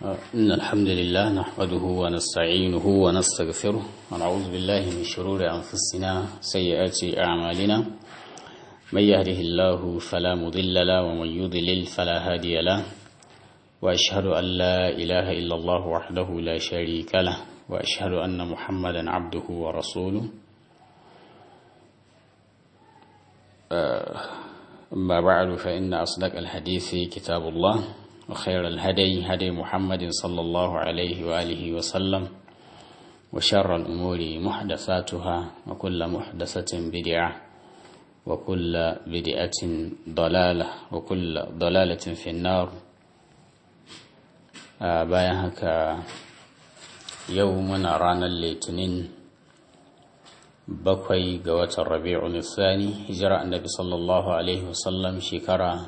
إن الحمد لله نحمده ونستعينه ونستغفره ونعوذ بالله من شرور أنفسنا سيئات أعمالنا من يهده الله فلا مضل له ومن يضلل فلا هادي له وأشهد أن لا إله إلا الله وحده لا شريك له وأشهد أن محمدا عبده ورسوله أما بعد فإن أصدق الحديث كتاب الله وخير الهدي هدي محمد صلى الله عليه وآله وسلم وشر الأمور محدثاتها وكل محدثة بدعة وكل بدعة ضلالة وكل ضلالة في النار bayan haka yau muna ranar litinin bakwai ga watan rabi'un thani hijira annabi sallallahu alaihi wasallam shekara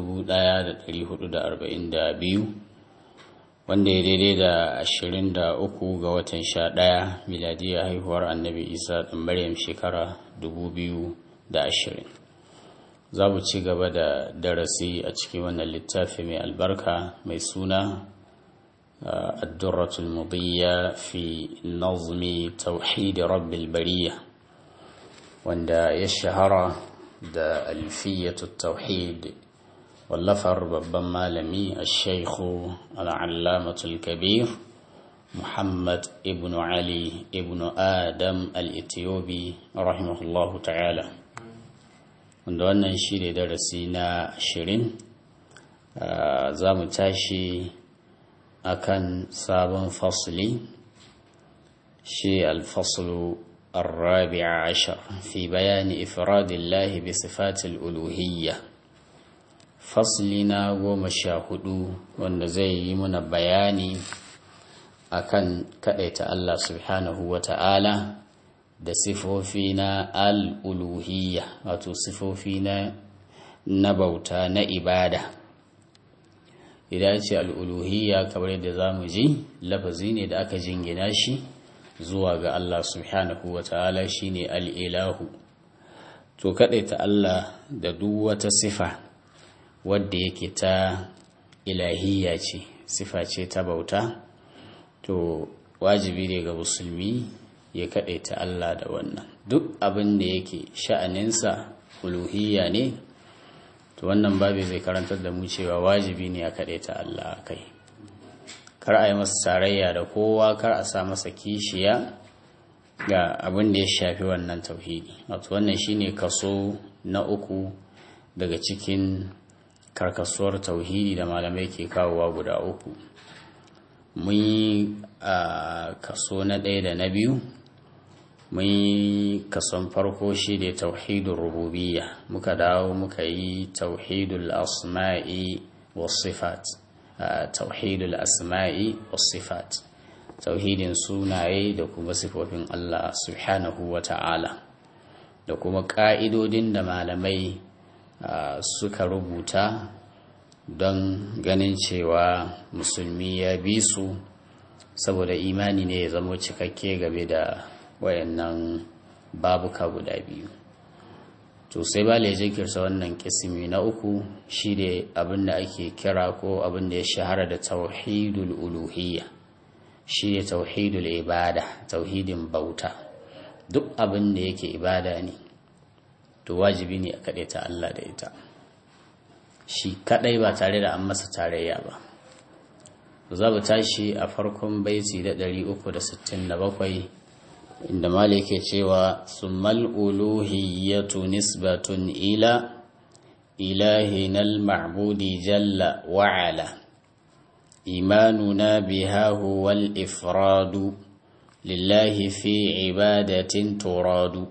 1442 wanda ya daidai da 23 ga watan 11 miladiyar haihuwar annabi isa ɗan maryam shekara 2020 za mu ci gaba da darasi a cikin wannan littafi mai albarka mai suna الدرة المضية في نظم توحيد رب البرية وندا يشهر دا ألفية التوحيد واللفر ببما لمي الشيخ العلامة الكبير محمد ابن علي ابن آدم الإثيوبي رحمه الله تعالى wanda wannan shi ne darasi na ashirin za mu tashi akan sabon fasli shi alfaslu الرابع عشر في بيان إفراد الله بصفات الألوهية فصلنا ومشاهدو والنزي من بياني akan kaɗaita Allah subhanahu wa ta'ala da sifofi na al'uluhiyya wato sifofi na bauta na ibada idan ce al'uluhiyya kamar yadda za mu ji lafazi ne da aka jingina shi zuwa ga Allah subhanahu wa ta'ala shi ne al'ilahu to kaɗaita Allah da duk wata sifa wadda yake ta ilahiyya ce sifa ce ta bauta to wajibi ne ga musulmi ya kaɗaita Allah da wannan duk abin da yake sha'aninsa uluhiyya ne to wannan babi zai karantar da mu cewa wajibi ne a kaɗaita Allah a kai kar a yi masa tarayya da kowa kar a sa masa kishiya ga abin da ya shafi wannan tauhidi wato wannan shine kaso na uku daga cikin karkasuwar tauhidi da malamai ke kawowa guda uku mun yi a kaso na ɗaya da na biyu mun yi kason farko shi ne tauhidul rububiyya muka dawo muka yi tauhidul asma'i was sifat tauhidul asma'i was sifat tauhidin sunaye da kuma sifofin Allah subhanahu wa ta'ala da kuma ƙa'idodin da malamai suka rubuta don ganin cewa musulmi ya bi su saboda imani ne ya zama cikakke game da wayannan babuka guda biyu to sai ba ya jinkirta wannan kisimi na uku shi ne abin da ake kira ko abin da ya shahara da tauhidul uluhiyya shi ne tauhidul ibada tauhidin bauta duk abin da yake ibada ne to wajibi ne a kaɗe ta Allah da ita shi kaɗai ba tare da an masa tarayya ba za mu tashi a farkon baiti da 367 inda malik ke cewa summal uluhiyyatu nisbatun ila ilahinal ma'budi jalla wa'ala imanuna biha huwal ifradu lillahi fi ibadatin turadu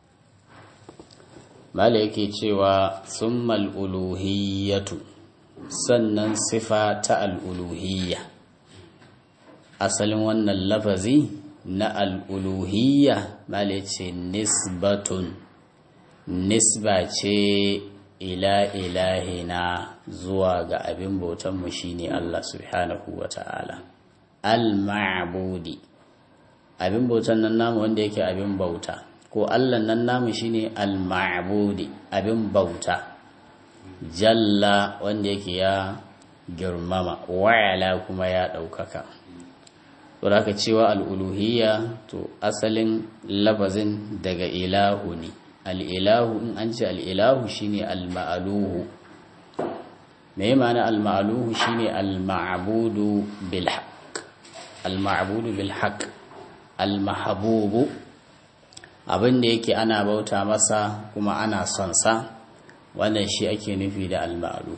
malik ke cewa summal uluhiyyatu sannan sifa ta al'uluhiyya asalin wannan lafazi na al'uluhiyya male ce nisbatun nisba ce ila ilahina zuwa ga abin bautanmu shine Allah subhanahu wa ta'ala al-ma'budi abin bautan nan namu wanda yake abin bauta ko Allah nan namu shine al-ma'budi abin bauta jalla wanda yake ya girmama wa'ala kuma ya ɗaukaka to da aka cewa al'uluhiyya to asalin lafazin daga ilahu ne al'ilahu in an ce al'ilahu shine al-ma'aluhu me ma'ana al-ma'aluhu shine al-ma'budu bil haqq al-ma'budu bil haqq al-mahbubu abin da yake ana bauta masa kuma ana son sa wannan shi ake nufi da al-ma'aluhu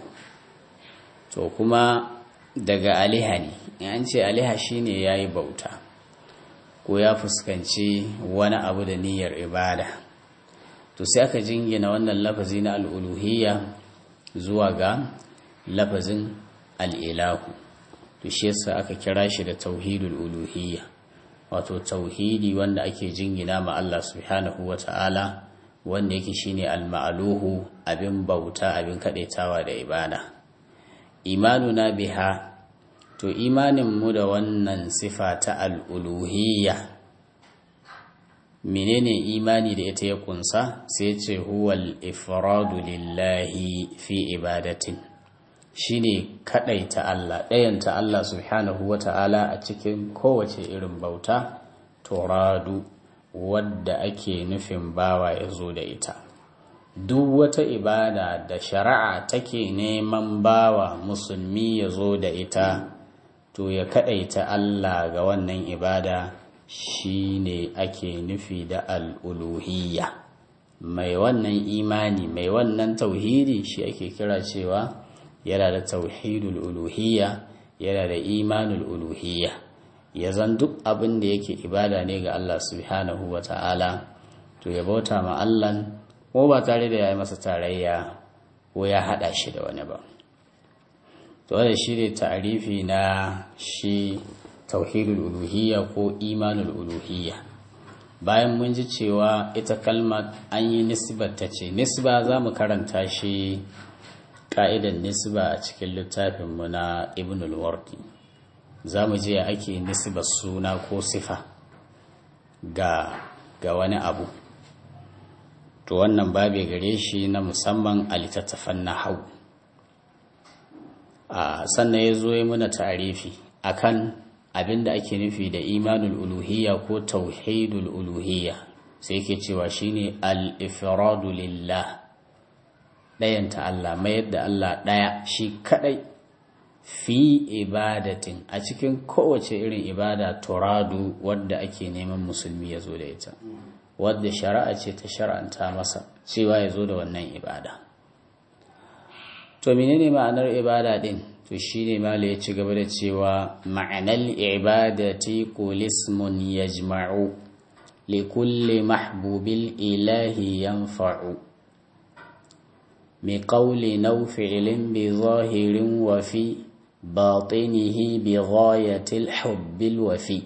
to kuma daga aliha ne in an ce aliha shine yayi bauta ko ya fuskanci wani abu da niyyar ibada to sai aka jingina wannan lafazi na al'uluhiyya zuwa ga lafazin al'ilahu to shi yasa aka kira shi da tauhidul uluhiyya wato tauhidi wanda ake jingina ma Allah subhanahu wa ta'ala wanda yake shine al-ma'aluhu abin bauta abin kadaitawa da ibada imanuna biha to imanin mu da wannan sifa ta al'uluhiyya menene imani da ita ya kunsa sai ce huwal ifradu lillahi fi ibadatin shine kadaita Allah ɗayanta Allah subhanahu wata'ala a cikin kowace irin bauta toradu wadda ake nufin bawa ya zo da ita duk wata ibada da shari'a take neman bawa musulmi ya zo da ita to ya kadaita Allah ga wannan ibada shi ne ake nufi da al'uluhiyya mai wannan imani mai wannan tauhidi shi ake kira cewa yana da tauhidul uluhiyya yana da imanul uluhiyya ya zan duk abin da yake ibada ne ga Allah subhanahu wa ta'ala to ya bauta ma Allah ko ba tare da ya yi masa tarayya ko ya haɗa shi da wani ba to da shi ne ta'arifi na shi tauhidul uluhiyya ko imanul uluhiyya bayan mun ji cewa ita kalmar an yi nisbar ta ce nisba za mu karanta shi ka'idan nisba a cikin littafinmu na ibnul wardi za mu je ake nisbar suna ko sifa ga ga wani abu to wannan babe gare shi na musamman a littattafan na hau sannan ya zo ya muna tarifi akan abin da ake nufi da imanul uluhiyya ko tauhidul uluhiyya sai ke cewa shine al-ifradu lillah ɗayanta Allah mayar da Allah ɗaya shi kaɗai fi ibadatin a cikin kowace irin ibada turadu wadda ake neman musulmi ya zo da ita wadda shari'a ce ta shar'anta masa cewa ya zo da wannan ibada to menene ma'anar ibada din to shine mala ya ci gaba da cewa ma'anar ibadati qul ismun yajma'u li kulli mahbubil ilahi yanfa'u mi qawli naw fi'lin bi zahirin wa fi batinihi bi ghayati al-hubbil wafi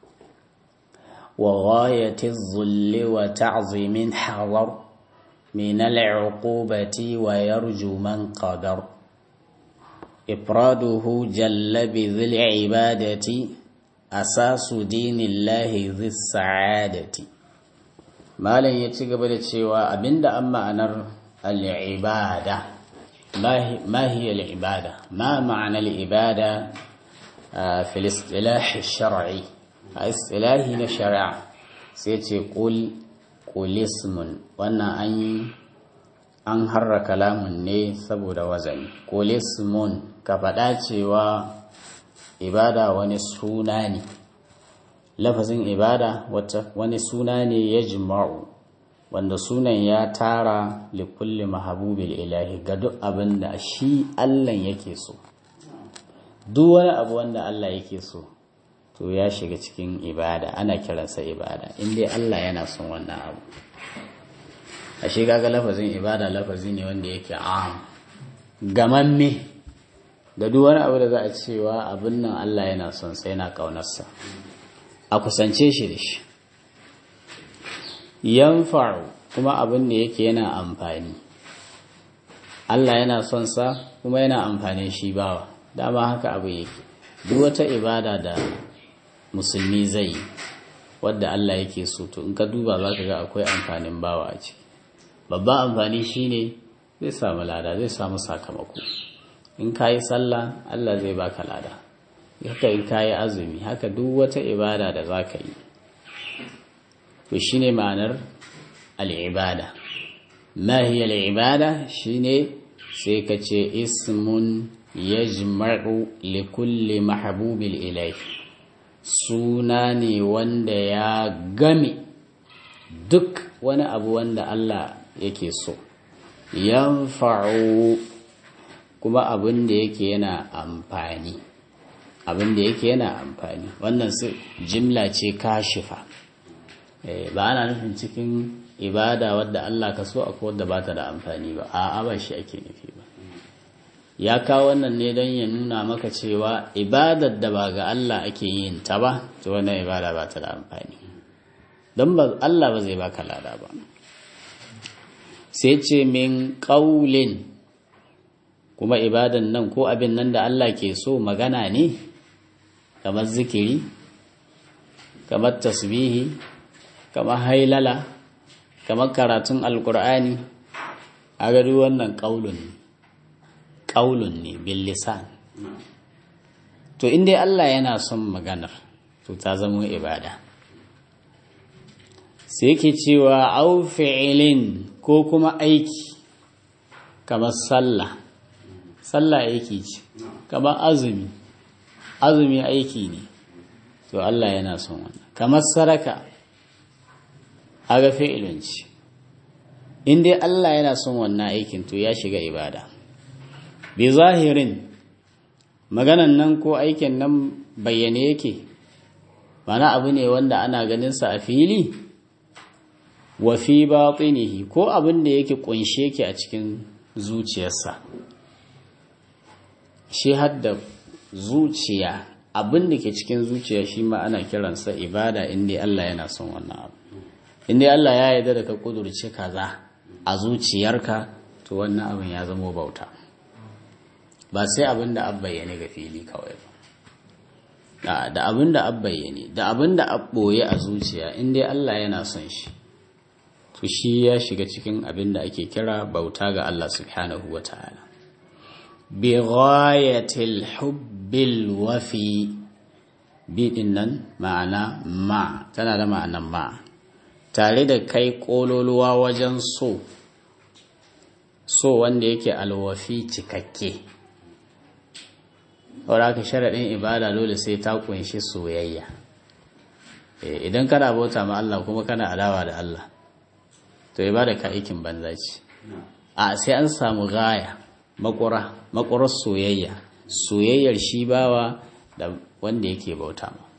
وغاية الظل وتعظيم حضر من العقوبة ويرجو من قدر إفراده جل بذي العبادة أساس دين الله ذي السعادة ما لن يتقبل الشيوى أبند أما أنر العبادة ما هي العبادة ما معنى العبادة في الاصطلاح الشرعي a istilahi na shari'a sai ce ƙul ƙulismun wannan an yi an harra kalamun ne saboda wazani ƙulismun ka faɗa cewa ibada wani suna ne lafazin ibada wani suna ne ya jima'u wanda sunan ya tara likulli mahabubil ilahi ga duk abin da shi allah yake so duk wani abu wanda allah yake so to ya shiga cikin ibada ana kiransa ibada inda Allah yana son wannan abu a shi kaga lafazin ibada lafazi ne wanda yake am gamamme da duk wani abu da za a cewa abin nan Allah yana son sai yana kaunarsa a kusance shi da shi yanfa'u kuma abin da yake yana amfani Allah yana son sa kuma yana amfani shi bawa dama haka abu yake duk wata ibada da musulmi zai wadda Allah yake so to in ka duba za ka ga akwai amfanin bawa a ciki babban amfani shine zai samu lada zai samu sakamako in ka yi sallah Allah zai baka lada haka in ka yi azumi haka duk wata ibada da za ka yi to shi ne ma'anar al'ibada mahiyar al'ibada shi ne sai ka ce ismun ya jima'u likulli mahabubil ilai suna ne wanda ya game duk wani abu wanda Allah yake so yanfa'u kuma abin da yake yana amfani abin da yake yana amfani wannan su jimla ce kashifa ba ana nufin cikin ibada wadda Allah ka so akwai wadda ba ta da amfani ba a ba shi ake nufi ba ya kawo wannan ne don ya nuna maka cewa ibadar da ba ga Allah ake yin ta ba to wannan ibada ba ta da amfani don ba Allah ba zai baka lada ba sai ce min ƙaulin kuma ibadan nan ko abin nan da Allah ke so magana ne kamar zikiri kamar tasbihi kamar hailala kamar karatun alkur'ani a gari wannan ƙaulun ƙaulun ne bil lisan to inda Allah yana son maganar to ta zama ibada sai yake cewa au fi'ilin ko kuma aiki kamar sallah sallah aiki ce kamar azumi azumi aiki ne to Allah yana son wannan kamar saraka aga fi'ilin ce in dai Allah yana son wannan aikin to ya shiga ibada bi zahirin maganan nan ko aikin nan bayyane yake mana abu ne wanda ana ganin sa a fili wa fi batinihi ko abin da yake kunshe yake a cikin zuciyarsa shi hadda zuciya abin da ke cikin zuciya shi ma ana kiransa ibada inda Allah yana son wannan abu inda Allah ya yarda da ka kudurce kaza a zuciyarka to wannan abin ya zama bauta ba sai abin da an bayyane ga fili kawai ba da abin da an bayyane da abin da an ɓoye a zuciya inda Allah yana son shi to shi ya shiga cikin abin da ake kira bauta ga Allah subhanahu wa ta'ala bi ghayatil hubbil wafi bi nan ma'ana ma tana da ma'anan ma tare da kai kololuwa wajen so so wanda yake alwafi cikakke wadda ka sharaɗin ibada dole sai ta kunshi soyayya idan kana bauta ma Allah kuma kana adawa da Allah to ibada ka aikin banza ce a sai an samu gaya makura makurar soyayya soyayyar shi bawa da wanda yake bauta ma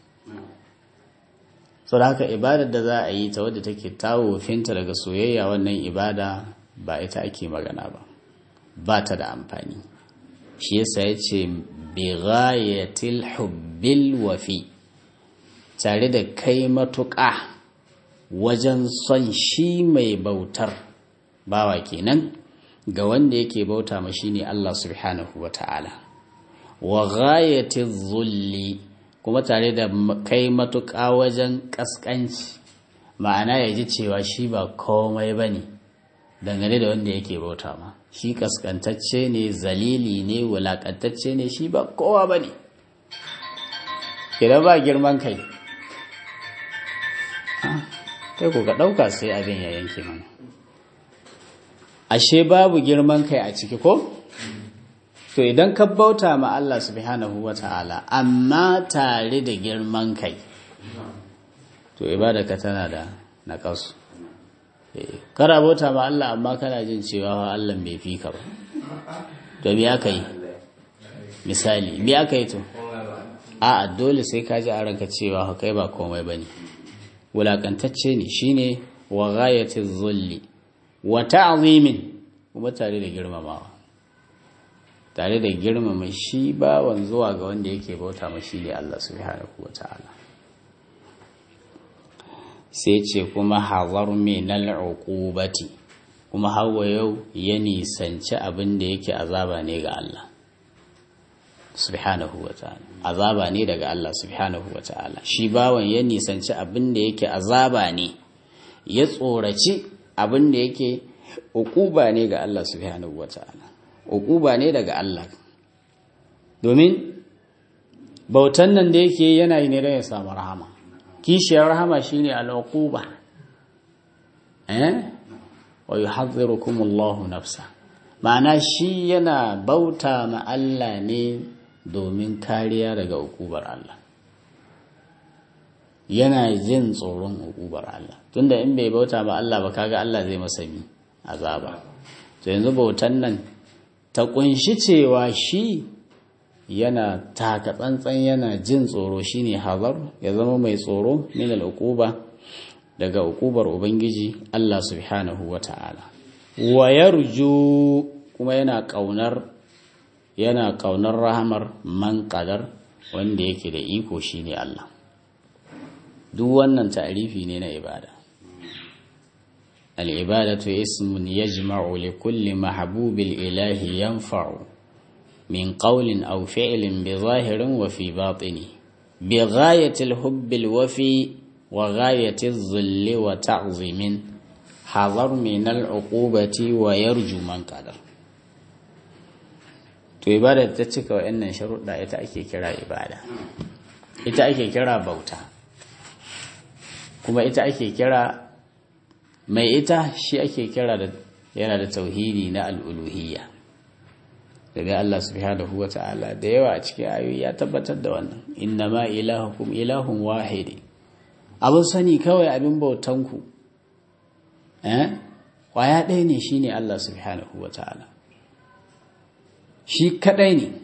so da haka ibadar da za a yi ta wadda take tawo finta daga soyayya wannan ibada ba ita ake magana ba ba ta da amfani shi yasa ya ce bi ghayatil hubbil wafi tare da kai matuƙa wajen son shi mai bautar bawa kenan ga wanda yake bauta ma shine Allah subhanahu wa ta'ala wa ghayatiz zulli kuma tare da kai matuƙa wajen ƙasƙanci ma'ana ya ji cewa shi ba komai ba ne dangane da wanda yake bauta ma shi ƙasƙantacce ne zalili ne wulaƙantacce ne shi ba kowa ba ne idan ba girman kai kai ku ka ɗauka sai abin ya yanke mana ashe babu girman kai a ciki ko? to idan ka bauta ma Allah subhanahu wa ta'ala amma tare da girman kai to ibadaka tana da naƙasu kara bauta ma Allah amma kana jin cewa Allah bai fi ka ba to me aka yi misali me aka yi to a dole sai ka ji a ranka cewa kai ba komai bane wulakantacce ne shine wa ghayatiz zulli wa ta'zimin kuma tare da girmamawa tare da girmama shi bawan zuwa ga wanda yake bauta ma shi ne Allah subhanahu wa ta'ala sai ce kuma hazar minal uqubati kuma hawa yau ya nisanci abin da yake azaba ne ga Allah subhanahu wa ta'ala azaba ne daga Allah subhanahu wa ta'ala shi bawan ya nisanci abin da yake azaba ne ya tsoraci abin da yake uquba ne ga Allah subhanahu wa ta'ala uquba ne daga Allah domin bautan nan da yake yana yi ne don ya samu rahama kishiyar rahama shine al'uquba eh wa yuhadhdhirukum Allahu nafsa ma'ana shi yana bauta ma Allah ne domin kariya daga ukubar Allah yana jin tsoron ukubar Allah tunda in bai bauta ma Allah ba kaga Allah zai masa mi azaba to yanzu bautan nan ta kunshi cewa shi yana taka tsantsan yana jin tsoro shine hazar ya zama mai tsoro min al-uquba daga uqubar ubangiji Allah subhanahu wata'ala wa yarju kuma yana kaunar yana kaunar rahamar man qadar wanda yake da iko shine Allah duk wannan ta'rifi ne na ibada al-ibadatu ismun yajma'u li kulli mahbubil ilahi yanfa'u من قول أو فعل بظاهر وفي باطن بغاية الحب الوفي وغاية الظل وتعظيم حذر من العقوبة ويرجو من قدر to ibada ta cika wa'annan sharuɗa ita ake kira ibada ita ake kira bauta kuma ita ake kira mai ita shi ake kira da yana da tauhidi na al'uluhiyya daga Allah subhanahu wa ta'ala da yawa a cikin ayoyi ya tabbatar da wannan inna ma ilahukum ilahun wahidi abin sani kawai abin bautanku eh kwaya ɗaya ne shine Allah subhanahu wa ta'ala shi kadai ne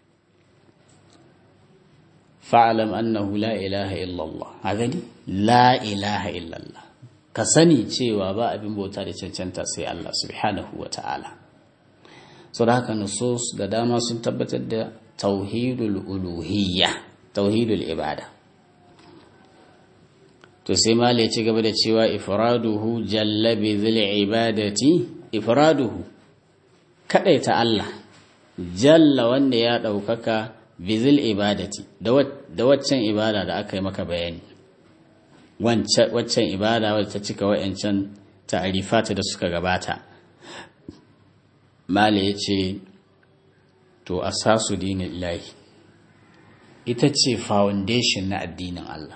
fa'alam annahu la ilaha illallah a gani la ilaha illallah ka sani cewa ba abin bauta da cancanta sai Allah subhanahu wa ta'ala so da haka nusus da dama sun tabbatar da tauhidul uluhiyya tauhidul ibada to sai mali ya ci gaba da cewa ifraduhu jalla bi zil ibadati ifraduhu kadaita Allah jalla wanda ya daukaka bi zil ibadati da waccan ibada da aka yi maka bayani waccan ibada wadda ta cika wa'ancan ta'arifata da suka gabata Mala ya ce, To, asasu dinin lahi, ita ce foundation na addinin Allah.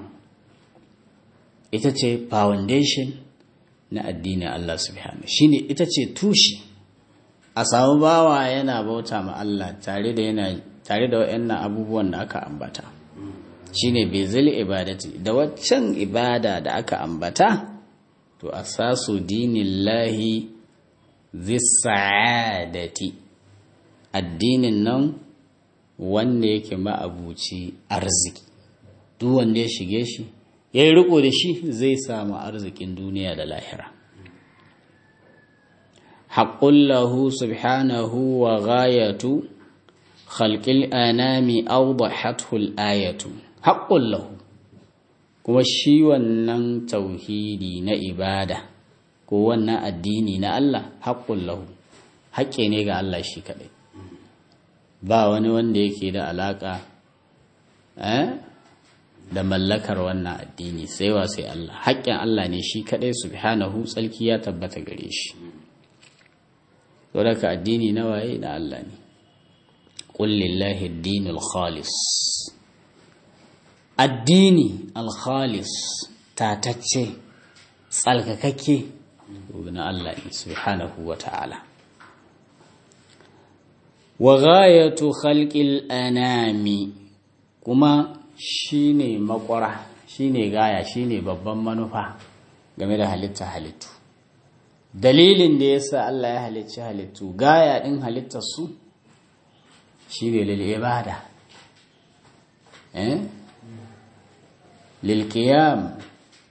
Ita ce foundation na addinin Allah subhanahu shi ne ita ce tushe, a samu bawa yana bauta ma Allah tare da yana tare da waɗannan abubuwan da aka ambata. Shi ne bezil ibadati, da waccan ibada da aka ambata, to, asasu dinin lahi zisa'adati addinin nan wanda yake ma'abuci arziki duk wanda ya shige shi ya yi riko da shi zai samu arzikin duniya da lahira haƙullahu subhanahu wa ghayatu khalqil anami awdahatul ayatu haƙullahu kuma shi wannan tauhidi na ibada ko wannan addini na Allah haƙƙun lahu haƙƙe ne ga Allah shi kaɗai ba wani wanda yake da alaƙa da mallakar wannan addini sai wa sai Allah haƙƙin Allah ne shi kaɗai subhanahu tsalki ya tabbata gare shi saboda addini na waye na Allah ne qul lillahi ad-dinul khalis addini al-khalis tatacce tsalkakakke na Allah ne subhanahu wa ta'ala. Wa ghayatu khalqil anami kuma shine makwara shine gaya shine babban manufa game da halitta halittu. Dalilin da yasa Allah ya halicci halittu gaya din halittar su shine lil ibada. Eh? Lil qiyam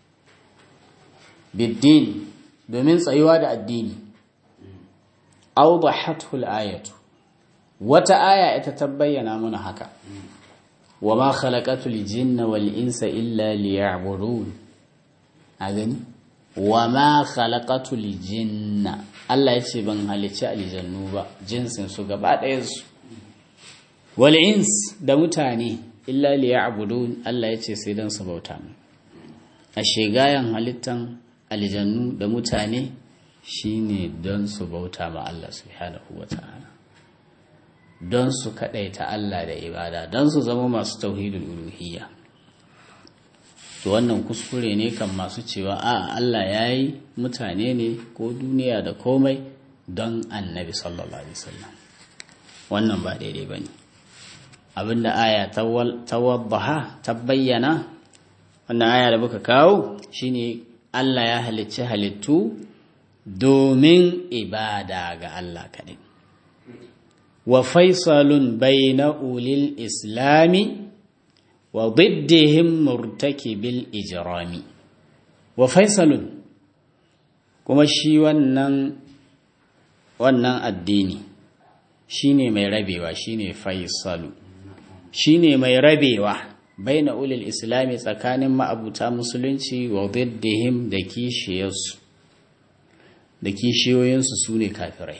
bid-din domin tsayuwa da addini awdahatul ayatu wata aya ita ta bayyana mana haka wama khalaqatul jinna wal insa illa liya'budun a gani wama khalaqatul jinna Allah ya ce ban halicci aljannu ba jinsin su gaba ɗayan su wal ins da mutane illa liya'budun Allah ya ce sai dan su bauta mu a shegayan halittan aljannu da mutane shine don su bauta ma Allah subhanahu wa ta'ala don su kaɗaita Allah da ibada don su zama masu tauhidul uluhiyya to wannan kuskure ne kan masu cewa a Allah ya yi mutane ne ko duniya da komai don annabi sallallahu alaihi wasallam wannan ba daidai ba ne abinda aya ta waddaha ta bayyana wannan aya da muka kawo shine Allah ya halicci halittu domin ibada ga Allah kaɗai wa faisalun bayna ulil islami wa diddihim murtakibil ijrami wa faisalun kuma shi wannan wannan addini shine mai rabewa shine faisalu shine mai rabewa baina ulil islami tsakanin ma'abuta musulunci wa diddihim da kishiyarsu da kishiyoyinsu su ne kafirai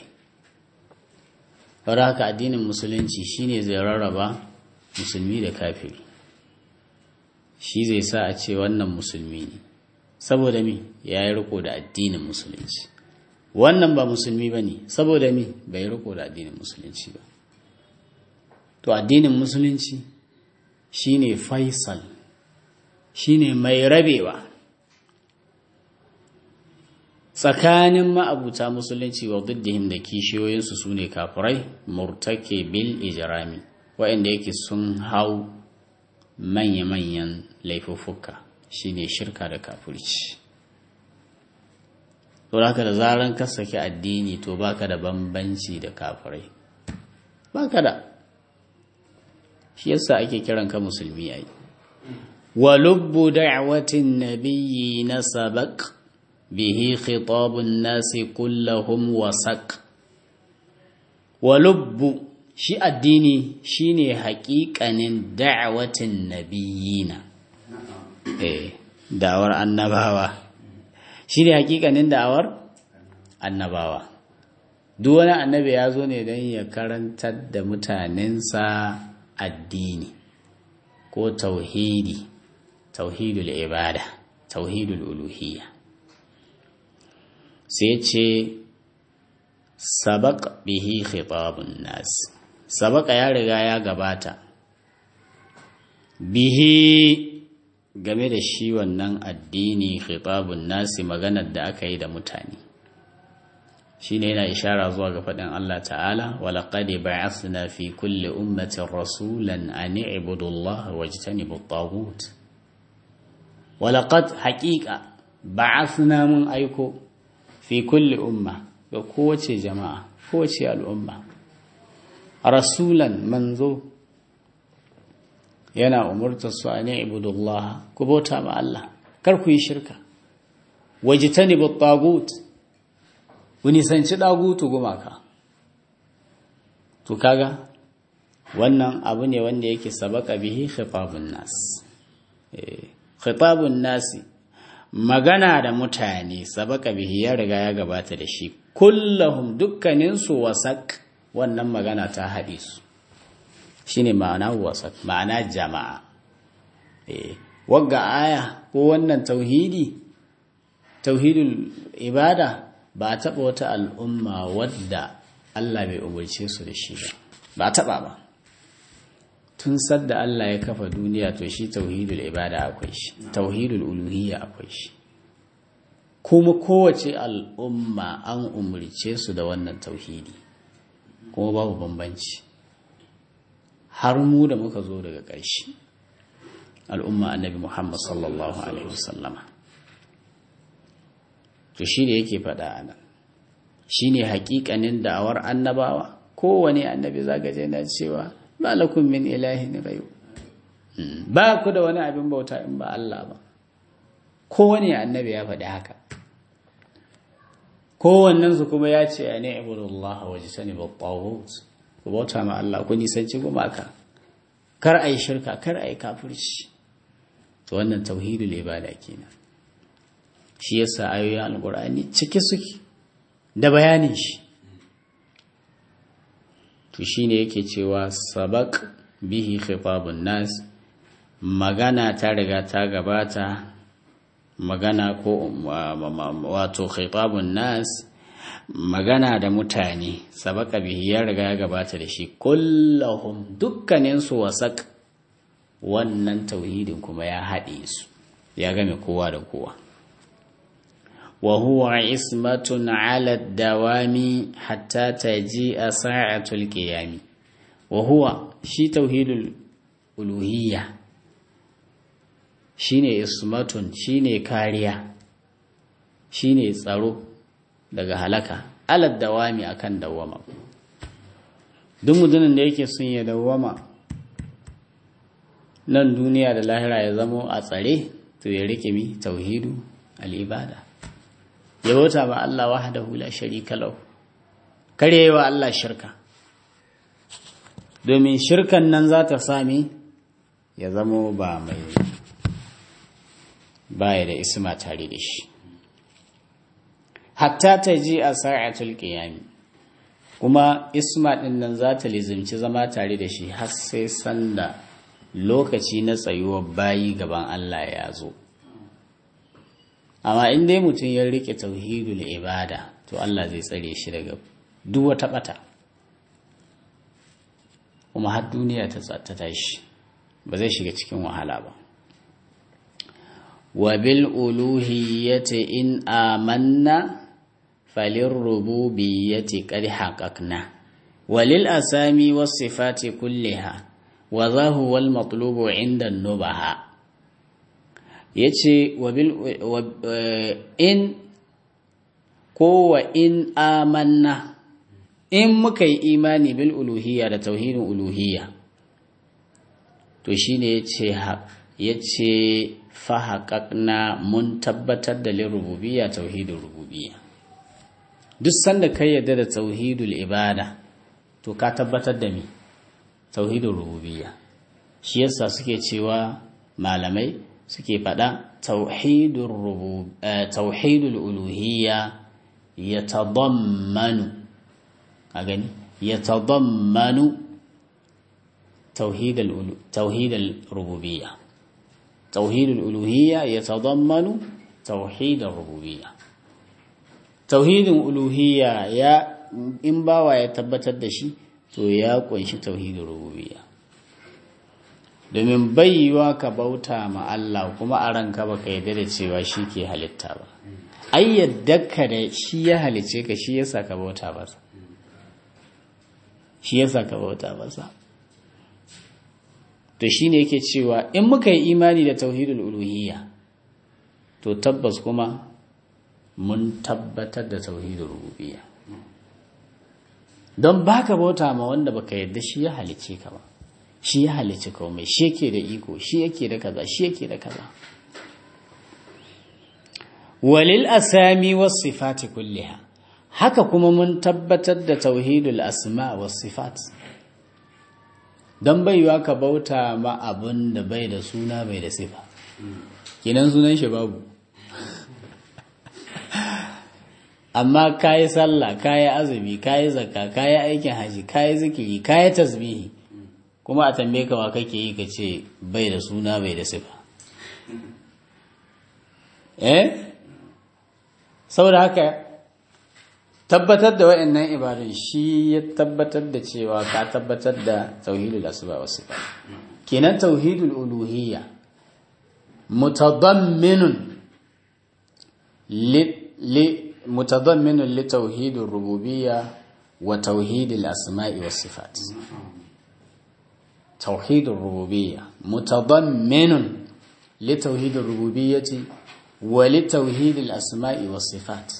haka addinin musulunci shine zai rarraba musulmi da kafiri shi zai sa a ce wannan musulmi ne saboda mi ya yi riko da addinin musulunci wannan ba musulmi ba ne saboda mi bai riko da addinin musulunci ba to addinin musulunci shine faisal shine mai rabewa tsakanin ma'abuta musulunci wa diddihim da kishiyoyinsu su ne kafirai murtake bil ijrami waɗanda yake sun hau manya-manyan laifuffuka shine shirka da kafirci to haka da zaran ka saki addini to baka da bambanci da kafirai baka da shi yasa ake kiran ka musulmi ai wa lubbu da'watin nabiyyi na sabaq bihi khitabun nasi kullahum wasaq wa lubbu shi addini shine haƙiƙanin da'watin nabiyina eh da'awar annabawa shine haƙiƙanin da'awar annabawa duk wani annabi ya zo ne don ya karantar da mutanensa addini ko tauhidi tauhidul ibada tauhidul uluhiyya sai ce sabaq bihi khitabun nas sabaka ya riga ya gabata bihi game da shi wannan addini khitabun nasi maganar da aka yi da mutane shine yana ishara zuwa ga faɗin Allah ta'ala walaqad ba'athna fi kulli ummatin rasulan an i'budu Allah wajtanibu at-taghut walaqad haqiqa ba'athna mun aiko fi kulli umma ga kowace jama'a kowace al'umma rasulan manzo yana umurtar su an i'budu Allah ku bauta ma Allah kar ku yi shirka wajtanibu at-taghut ku nisanci ɗagutu gumaka to kaga wannan abu ne wanda yake sabaka bihi khitabun nas khitabun nasi magana da mutane sabaka bihi ya riga ya gabata da shi kullahum dukkaninsu wasak wannan magana ta haɗe su shine ma'ana wasak ma'ana jama'a wagga aya ko wannan tauhidi tauhidul ibada ba a taɓa wata al'umma wadda Allah bai umarce su da shi ba ba a taɓa ba tun sadda Allah ya kafa duniya to shi tauhidul ibada akwai shi tauhidul uluhiyya akwai shi kuma kowace al'umma an umarce su da wannan tauhidi kuma babu bambanci har mu da muka zo daga ƙarshe al'umma annabi Muhammad sallallahu alaihi wasallama to shi ne yake faɗa a nan shi ne haƙiƙanin da'awar annabawa kowane annabi zagaje na cewa ba lakum min ilahin rayu ba ku da wani abin bauta in ba Allah ba kowane annabi ya faɗi haka kowannensu kuma ya ce ya ne ibudullah wa jisani ba ku bauta ma Allah ku nisanci gumaka kar a yi shirka kar a yi kafirci to wannan tauhidul ibada kenan shi yasa ayoyin alkur'ani cike suke da bayanin shi to shine yake cewa sabaq bihi khitabun nas magana ta riga ta gabata magana ko wato khitabun nas magana da mutane sabaka bihi ya riga ya gabata da shi kullahum dukkaninsu wasak wannan tauhidin kuma ya haɗe su ya game kowa da kowa wa huwa ismatun ala dawami hatta taji a sa'atul qiyami wa huwa shi tauhidul uluhiyya shine ismatun shine kariya shine tsaro daga halaka alad dawami akan dawama duk mutumin da yake son ya dawama nan duniya da lahira ya zamo a tsare to ya rike mi tauhidu al'ibada ya bauta ba Allah wahdahu la sharika lahu kare wa Allah shirka domin shirkan nan za ta sami ya zamo ba mai baya da isma tare da shi hatta ta ji a sa'atul qiyami kuma isma din nan za ta lizimci zama tare da shi har sai sanda lokaci na tsayuwar bayi gaban Allah ya zo amma in dai mutum ya rike tauhidul ibada to Allah zai tsare shi daga duk wata bata kuma har duniya ta tashi ba zai shiga cikin wahala ba wa bil uluhiyyati in amanna falin rububiyyati qad haqqaqna walil asami was sifati kulliha wa zahu wal matlubu inda nubaha yace wa bil in ko wa in amanna in muka yi imani bil uluhiyya da tauhidin uluhiyya to shine yace yace fa haqqaqna mun tabbatar da lirububiyya tauhidin rububiyya duk sanda kai yadda da tauhidul ibada to ka tabbatar da mi tauhidul rububiyya shi yasa suke cewa malamai suke faɗa tauhidul rubub tauhidul uluhiyya yatadammanu a gani yatadammanu tauhidul tauhidul rububiyya tauhidul uluhiyya yatadammanu tauhidul rububiyya tauhidin uluhiyya ya in bawa ya tabbatar da shi to ya kunshi tauhidin rububiyya domin yiwa ka bauta ma Allah kuma a ranka baka yarda da cewa shi ke halitta ba ai yadda ka da shi ya halice ka shi yasa ka bauta masa shi yasa ka bauta masa to shine yake cewa in muka yi imani da tauhidul uluhiyya to tabbas kuma mun tabbatar da tauhidin rububiyya don baka bauta ma wanda baka yadda shi ya halice ka ba shi ya halice komai shi yake da iko shi yake da kaza shi yake da kaza walil asami was sifati kulliha haka kuma mun tabbatar da tauhidul asma was sifat don baiwa ka bauta ma abin da bai da suna bai da sifa kinan sunan shi babu amma kayi sallah kayi azumi kayi zakka kayi aikin haji kayi zikiri kayi tasbihi kuma a tambaye ka wa kake yi ka ce bai da suna bai da sifa eh saboda haka tabbatar da wa'annan ibadun shi ya tabbatar da cewa ka tabbatar da tauhidul asma wa sifat kenan tauhidul uluhiyya mutadamminun li متضمن لتوحيد الربوبية وتوحيد الأسماء والصفات توحيد الربوبية متضمن لتوحيد الربوبية ولتوحيد الأسماء والصفات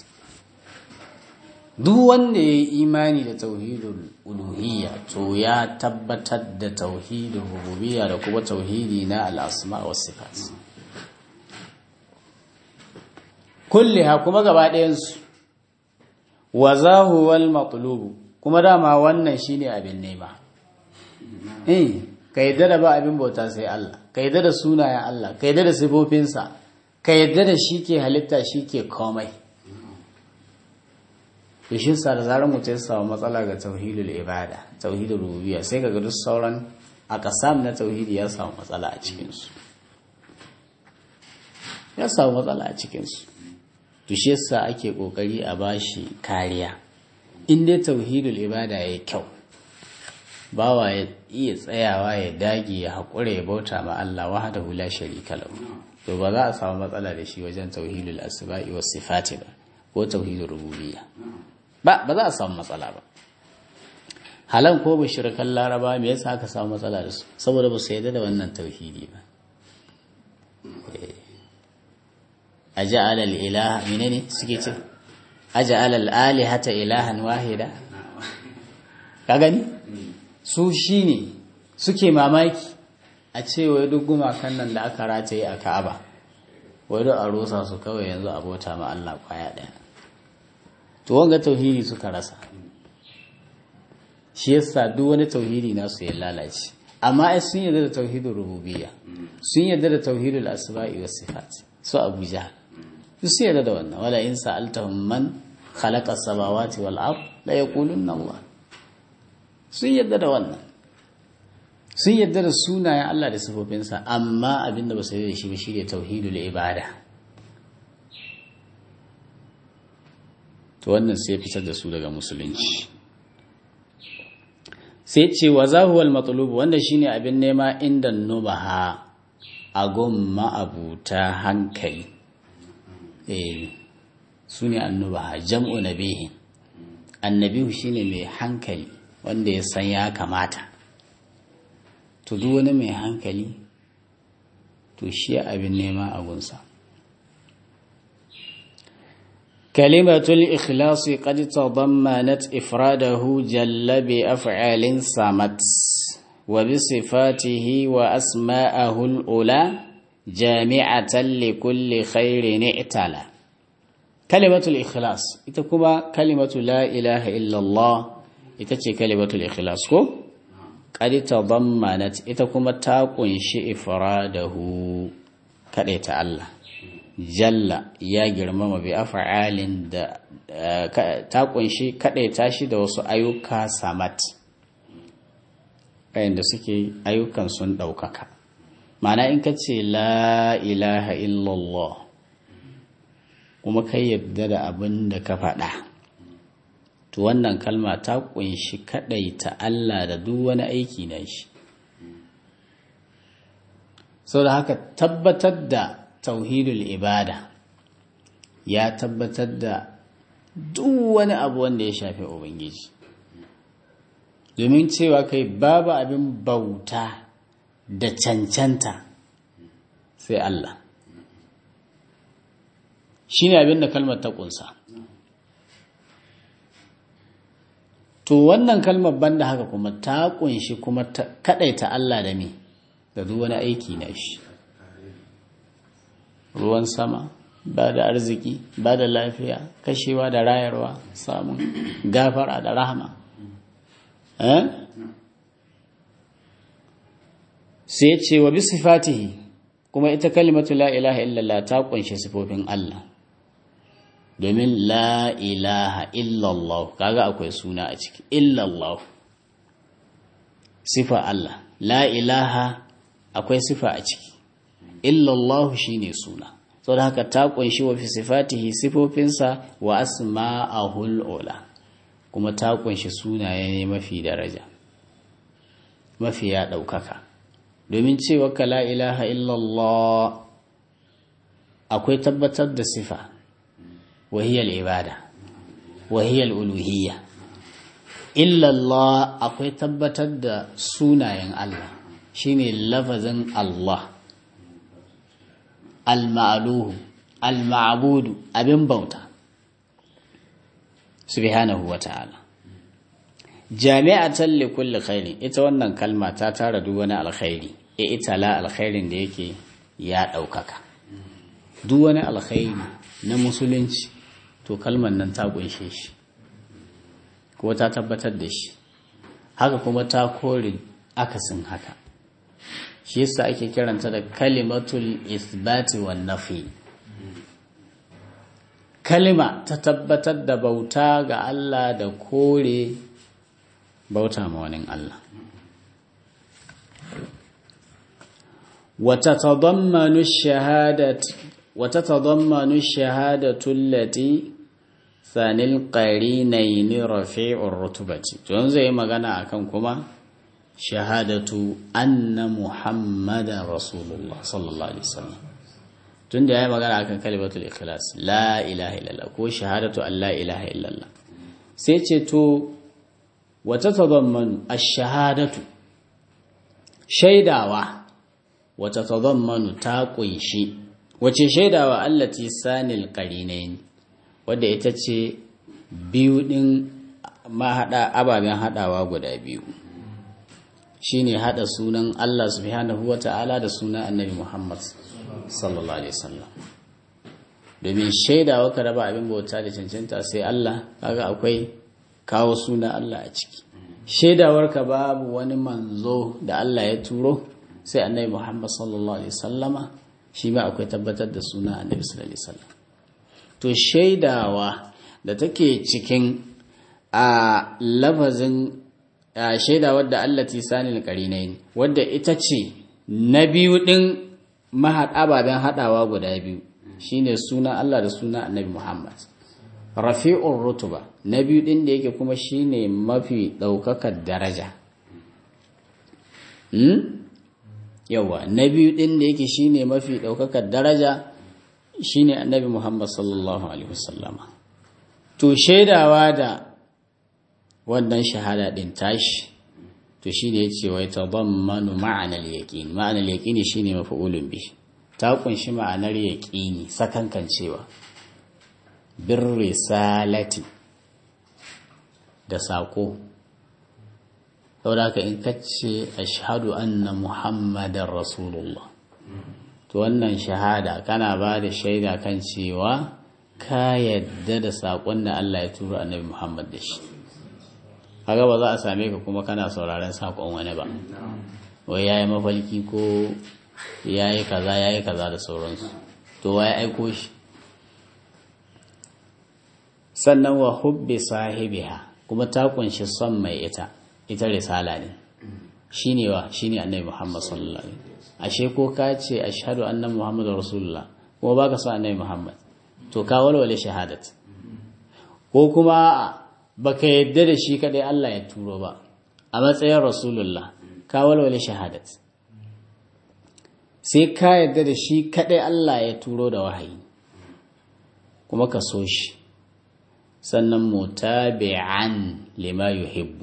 duk wanda ya yi imani da tauhidul uluhiyya to ya tabbatar da tauhidul rububiyya da kuma tauhidi na al'asma wa sifat kulliha kuma gaba ɗayansu wa zahuwal matlubu kuma dama wannan shine abin nema eh ka yadda da ba abin bauta sai Allah ka yadda da sunayen Allah ka yadda da sifofinsa ka yadda da shi ke halitta shi ke komai shi sa da zarar mutum ya samu matsala ga tauhidul ibada tauhidul rububiyya sai ka ga duk sauran a kasam na tauhidi ya samu matsala a cikinsu ya samu matsala a cikinsu to shi yasa ake kokari a bashi kariya in dai tauhidul ibada yayi kyau bawa ya iya tsayawa ya dage ya haƙura ya bauta ma Allah wahdahu la sharika lahu to ba za a samu matsala da shi wajen tauhidul asma'i was sifati ba ko tauhidul rububiyya ba ba za a samu matsala ba halan ko mushrikan laraba me yasa aka samu matsala da su saboda ba su yarda da wannan tauhidi ba aja'ala al-ilaha menene suke ce aja'ala al-alihata ilahan wahida ka gani su shine suke mamaki a ce wai duk gumakan nan da aka rataye a Ka'aba wai duk a rusa su kawai yanzu a bauta ma Allah kwaya daya to wanga tauhidi suka rasa shi yasa duk wani tauhidi nasu ya lalace amma ai sun yarda da tauhidul rububiyya sun yarda da tauhidul asma'i was sifat su abuja sun yarda da wannan wala in sa'altahum man khalaqa as-samawati wal ard la yaqulunna Allah sun yarda da wannan sun yarda da sunayen Allah da sifofinsa amma abinda ba su yarda da shi ba shine tauhidul ibada to wannan sai fitar da su daga musulunci sai ce wa zahuwal matsalubu wanda shine abin nema inda nubaha a gomma abuta hankali eh su ne annubaha jam'u nabihi annabihu shine mai hankali wanda ya san ya kamata to duk wani mai hankali to shi abin nema a gunsa كلمة الإخلاص قد تضمنت إفراده جل بأفعال صمت وبصفاته وأسماءه الأولى جامعة لكل خير اعتلى كلمة الإخلاص إتكما كلمة لا إله إلا الله إتكي كلمة الإخلاص كو قد تضمنت إتكما تاقنش إفراده كريت الله jalla ya girmama bi af'alin da ta kunshi kadaita shi da wasu ayyuka samat da suke ayyukan sun daukaka mana in ka ce la ilaha illallah kuma kai yadda da abin da ka faɗa to wannan kalma ta kunshi kadaita Allah da duk wani aiki na shi sau da haka tabbatar da tauhidul ibada ya tabbatar da duk wani abu wanda ya shafi ubangiji domin cewa kai babu abin bauta da cancanta sai Allah shi ne abin da kalmar ta kunsa to wannan kalmar banda haka kuma ta kunshi kuma kadaita Allah da me da duk wani aiki na shi ruwan sama ba da arziki ba da lafiya kashewa da rayarwa samun gafara da rahama sai ce wa bi sifatihi kuma ita kalimatu la ilaha illallah ta kunshi sifofin Allah domin la ilaha illallah kaga akwai suna a ciki illallah sifa Allah la ilaha akwai sifa a ciki illallahu shine suna saboda haka ta kunshi wa fi sifatihi sifofinsa wa asma'ahul ula kuma ta kunshi sunaye ne mafi daraja mafi ya daukaka domin cewa ka la ilaha illallah akwai tabbatar da sifa wahiyar ibada wahiyar uluhiyya illallah akwai tabbatar da sunayen Allah shine lafazin Allah al-ma'luhu al-ma'budu abin bauta subhanahu wa ta'ala jami'atan li kulli khairin ita wannan kalma ta tara duk wani alkhairi e ita la alkhairin da yake ya daukaka duk wani alkhairi na musulunci to kalmar nan ta kunshe shi ko ta tabbatar da shi haka kuma ta kore akasin haka shi yasa ake kiranta da kalimatul isbati wan nafi kalima ta tabbatar da bauta ga Allah da kore bauta ma wani Allah wata tadammanu shahadat wata tadammanu shahadatu allati sanil qarinayn rafi'ur rutubati to yanzu yi magana akan kuma shahadatu anna muhammadan rasulullah sallallahu alaihi wasallam tunda yayi magana akan kalimatul ikhlas la ilaha illallah ko shahadatu an la ilaha illallah sai ce to wata tadammanu ash-shahadatu shaidawa wata tadammanu ta kunshi wace shaidawa allati sanil qarinayn wadda ita ce biyu din mahada ababen hadawa guda biyu shine hada sunan Allah subhanahu wata'ala da sunan Annabi Muhammad sallallahu alaihi wasallam domin shaidawa ka raba abin bauta da cancanta sai Allah kaga akwai kawo sunan Allah a ciki shaidawarka babu wani manzo da Allah ya turo sai annabi Muhammad sallallahu alaihi wasallama shi ma akwai tabbatar da suna annabi sallallahu alaihi wasallam to shaidawa da take cikin a lafazin shaidawar da Allah tisanil qarinain wadda ita ce na biyu din mahad ababen hadawa guda biyu shine suna Allah da suna annabi Muhammad rafi'ur rutuba na biyu din da yake kuma shine mafi daukakar daraja hmm? yawa na biyu din da yake shine mafi daukakar daraja shine annabi Muhammad sallallahu alaihi wasallama to shaidawa da wannan shahada din tashi to shine yace wai tadammanu ma'anal yaqin ma'anal yaqini shine maf'ulun bihi ta kunshi ma'anar yaqini sakankancewa bir risalati da saƙo saboda in kace ashhadu anna muhammadar rasulullah to wannan shahada kana ba da shaida kan cewa ka yadda da saƙon da Allah ya turo annabi muhammad da shi haka ba za a same ka kuma kana sauraron saƙon wani ba wai yayi mafalki ko yayi kaza yayi kaza da sauransu to wai aiko shi sannan wa hubbi sahibiha kuma ta kunshi son mai ita ita risala ne shine wa shine annabi Muhammad sallallahu alaihi wasallam ashe ko ka ce ashhadu anna muhammadar rasulullah kuma baka son annabi Muhammad to ka walwale shahadat ko kuma baka yadda da shi kadai Allah ya turo ba a matsayin rasulullah ka walwale shahadat sai ka yadda da shi kadai Allah ya turo da wahayi kuma ka so shi sannan mutabi'an lima yuhibbu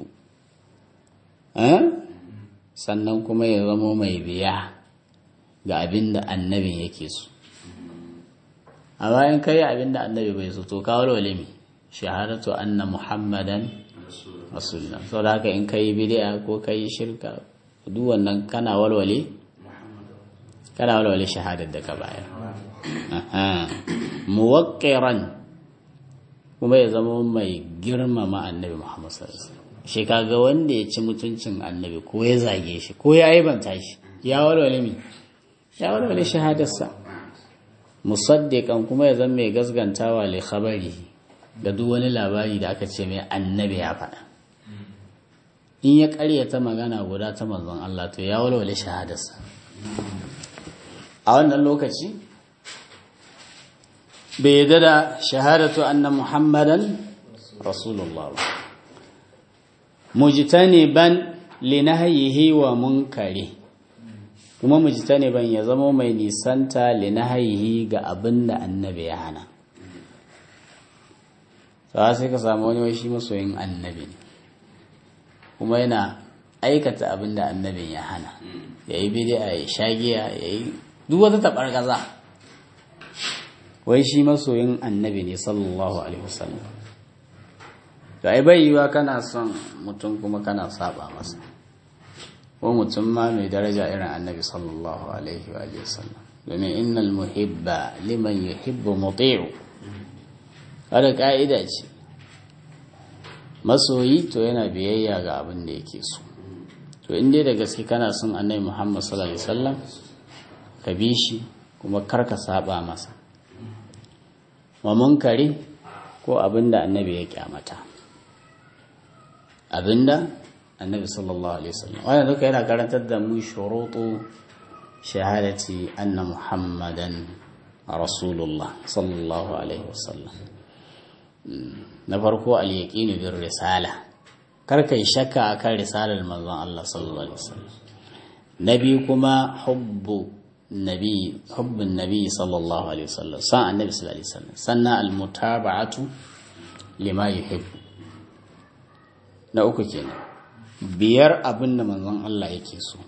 sannan kuma ya zama mai biya ga abin da annabin yake so a bayan kai abin da annabi bai so to kawo walimi shahadatu anna muhammadan rasulullah sau da haka in kai bid'a ko kai shirka duk wannan kana walwale kana walwale shahadar da ka bayar muwaqqiran kuma ya zama mai girmama annabi Muhammad sallallahu alaihi wasallam shi kaga wanda ya ci mutuncin annabi ko ya zage shi ko ya aibanta shi ya walwale mi ya walwale shahadarsa musaddiqan kuma ya zama mai gasgantawa li khabari da duk wani labari da aka ce mai annabi ya faɗa in ya ƙaryata magana guda ta manzon Allah to ya walwale shahadarsa a wannan lokaci bai yadda da shahadatu anna muhammadan rasulullah ba mujtaniban linahyihi wa munkari kuma mujtaniban ya zama mai nisanta linahyihi ga abin da annabi ya hana sai sai ka samu wani shi masoyin annabi ne kuma yana aikata abin da annabin ya hana ya yi bidi'a ya shagiya ya yi duk wata taɓargaza wai shi masoyin annabi ne sallallahu alaihi wasallam to ai bai yiwa kana son mutum kuma kana saba masa ko mutum ma mai daraja irin annabi sallallahu alaihi wa sallam domin innal muhibba liman yuhibbu muti'u kada ka'ida ce masoyi to yana biyayya ga abin da yake so to in dai da gaske kana son annabi muhammad sallallahu alaihi wasallam ka bi shi kuma kar ka saba masa wa munkari ko abinda annabi ya kyamata abinda annabi sallallahu alaihi wasallam wannan duka yana karantar da mu shurutu shahadati anna muhammadan rasulullah sallallahu alaihi wasallam na farko al-yaqinu bir risala kar kai shakka akan risalar manzon Allah sallallahu alaihi wasallam na biyu kuma hubbu nabi hubbun nabi sallallahu alaihi wasallam san annabi sallallahu alaihi wasallam sannan al-mutaba'atu lima yuhibbu na uku kenan biyar abin da manzon Allah yake so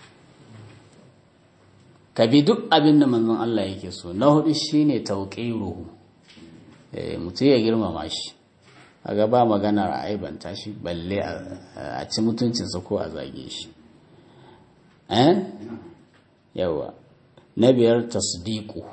ka bi duk abin da manzon Allah yake so na hudu shine tauqiruhu eh mutum ya girmama shi a gaba magana a aibanta shi balle a ci mutuncinsa ko a zage shi eh yawa na biyar tasdiqu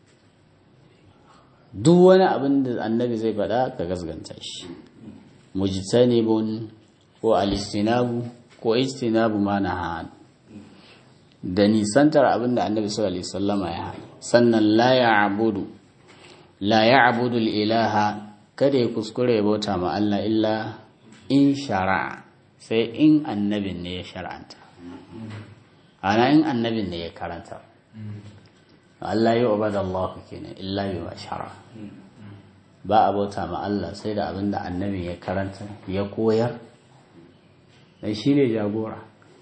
duk wani abin da annabi zai faɗa ka gasganta shi mujtanibun ko alistinabu ko istinabu ma na da nisantar abin da annabi sallallahu alaihi wasallama ya hana sannan la ya'budu la ya'budu ilaha kada ya kuskure ya bauta ma Allah illa in shara'a sai in annabin ne ya shar'anta ana in annabin ne ya karanta Allah ya ubada Allah kenan illa bi ma shara ba a bauta ma Allah sai da abin da annabin ya karanta ya koyar dan shi ne jagora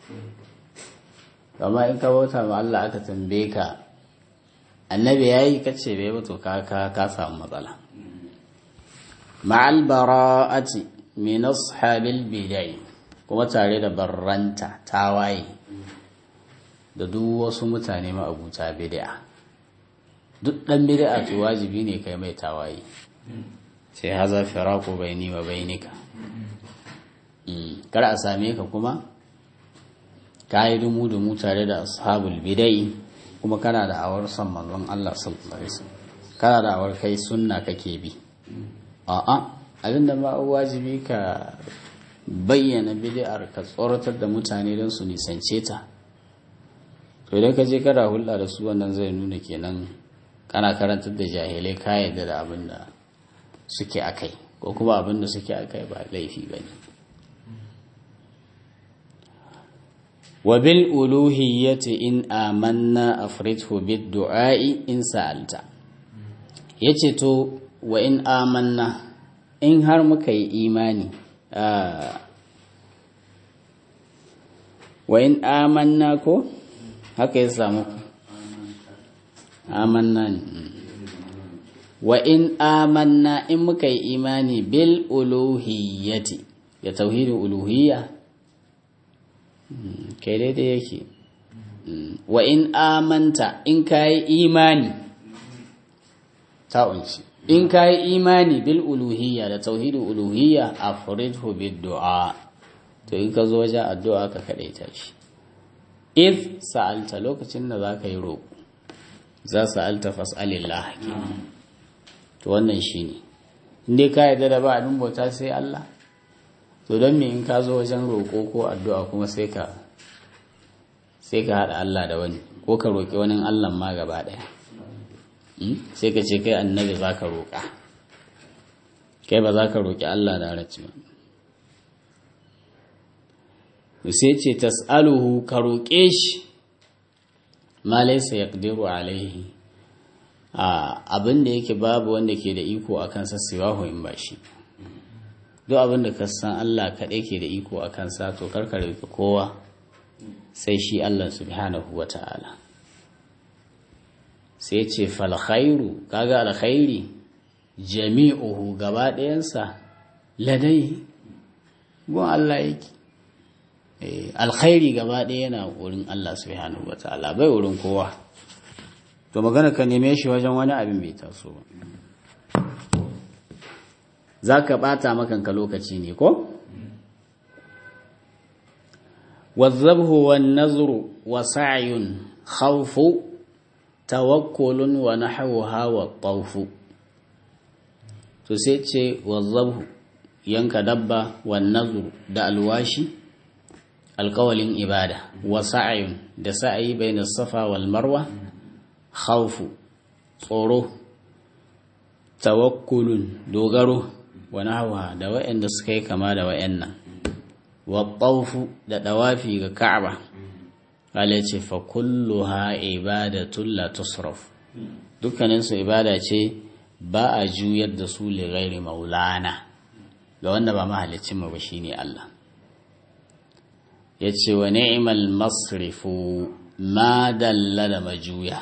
amma in ka bauta ma Allah aka tambaye ka annabi yayi kace bai ba to ka ka ka samu matsala ma'al bara'ati min ashabil bidai kuma tare da barranta tawaye da duk wasu mutane ma'abuta bid'a duk dan bid'a to wajibi ne kai mai tawaye sai haza firaqu baini wa bainika kar a same ka kuma ka yi dumu-dumu tare da ashabul bidai kuma kana da awar son manzon Allah sallallahu alaihi wasallam kana da awar kai sunna kake bi a'a abinda ma wajibi ka bayyana bid'ar ka tsoratar da mutane don su nisance ta to idan ka je kana hulɗa da su wannan zai nuna kenan kana karantar da jahilai ka yadda da abin da suke akai ko kuma abin da suke akai ba laifi bane وبالألوهية إن آمنا أفرده بالدعاء إن سألت yace to wa in amanna in har muka yi imani wa in amanna ko haka ya samu amanna ne wa in amanna in muka yi imani bil uluhiyyati ya tauhidin uluhiyya kai daidai yake wa in amanta in ka yi imani ta'unci in ka yi imani bil uluhiyya da tauhidin uluhiyya a furidhu bid du'a to in ka zo wajen addu'a ka kaɗaita shi if sa'alta lokacin da za ka yi roƙo za sa'alta fas'alillah to wannan shi ne inda ka yarda da ba abin bauta sai Allah to don me in ka zo wajen roƙo ko addu'a kuma sai ka sai ka haɗa Allah da wani ko ka roƙi wani Allah ma gaba ɗaya sai ka ce kai annabi za ka roƙa kai ba za ka roƙi Allah da raci ba sai ce tas'aluhu ka roƙe shi ma laysa yaqdiru alaihi abin da yake babu wanda ke da iko a kansa siwahu in ba shi duk abin da ka san Allah kaɗai ke da iko a kansa to karka rufe kowa sai shi Allah subhanahu wa ta'ala sai ce falkhairu kaga alkhairi jami'uhu gaba ɗayansa ladai gun Allah yake alkhairi gaba ɗaya yana wurin Allah subhanahu wa ta'ala bai wurin kowa to magana ka neme shi wajen wani abin bai taso ba za ka ɓata makanka lokaci ne ko? wazzabhu wan nazru wa sa'yun khawfu tawakkulun wa nahwuha wa tawfu to sai ce wazzabhu yanka dabba wan nazru da alwashi alƙawalin ibada wa sa'yun da sa'ayi bayna safa wal marwa khawfu tsoro tawakkulun dogaro wani hawa da waɗanda suka yi kama da waɗannan waɓaufu da ɗawafi ga ka'aba ala ce fa kullu ha ibadatun la tusraf dukkaninsu ibada ce ba a juyar da su lighairi maulana ga wanda ba mahalicin mu ba shine Allah yace wa ni'mal masrifu ma dalla da majuya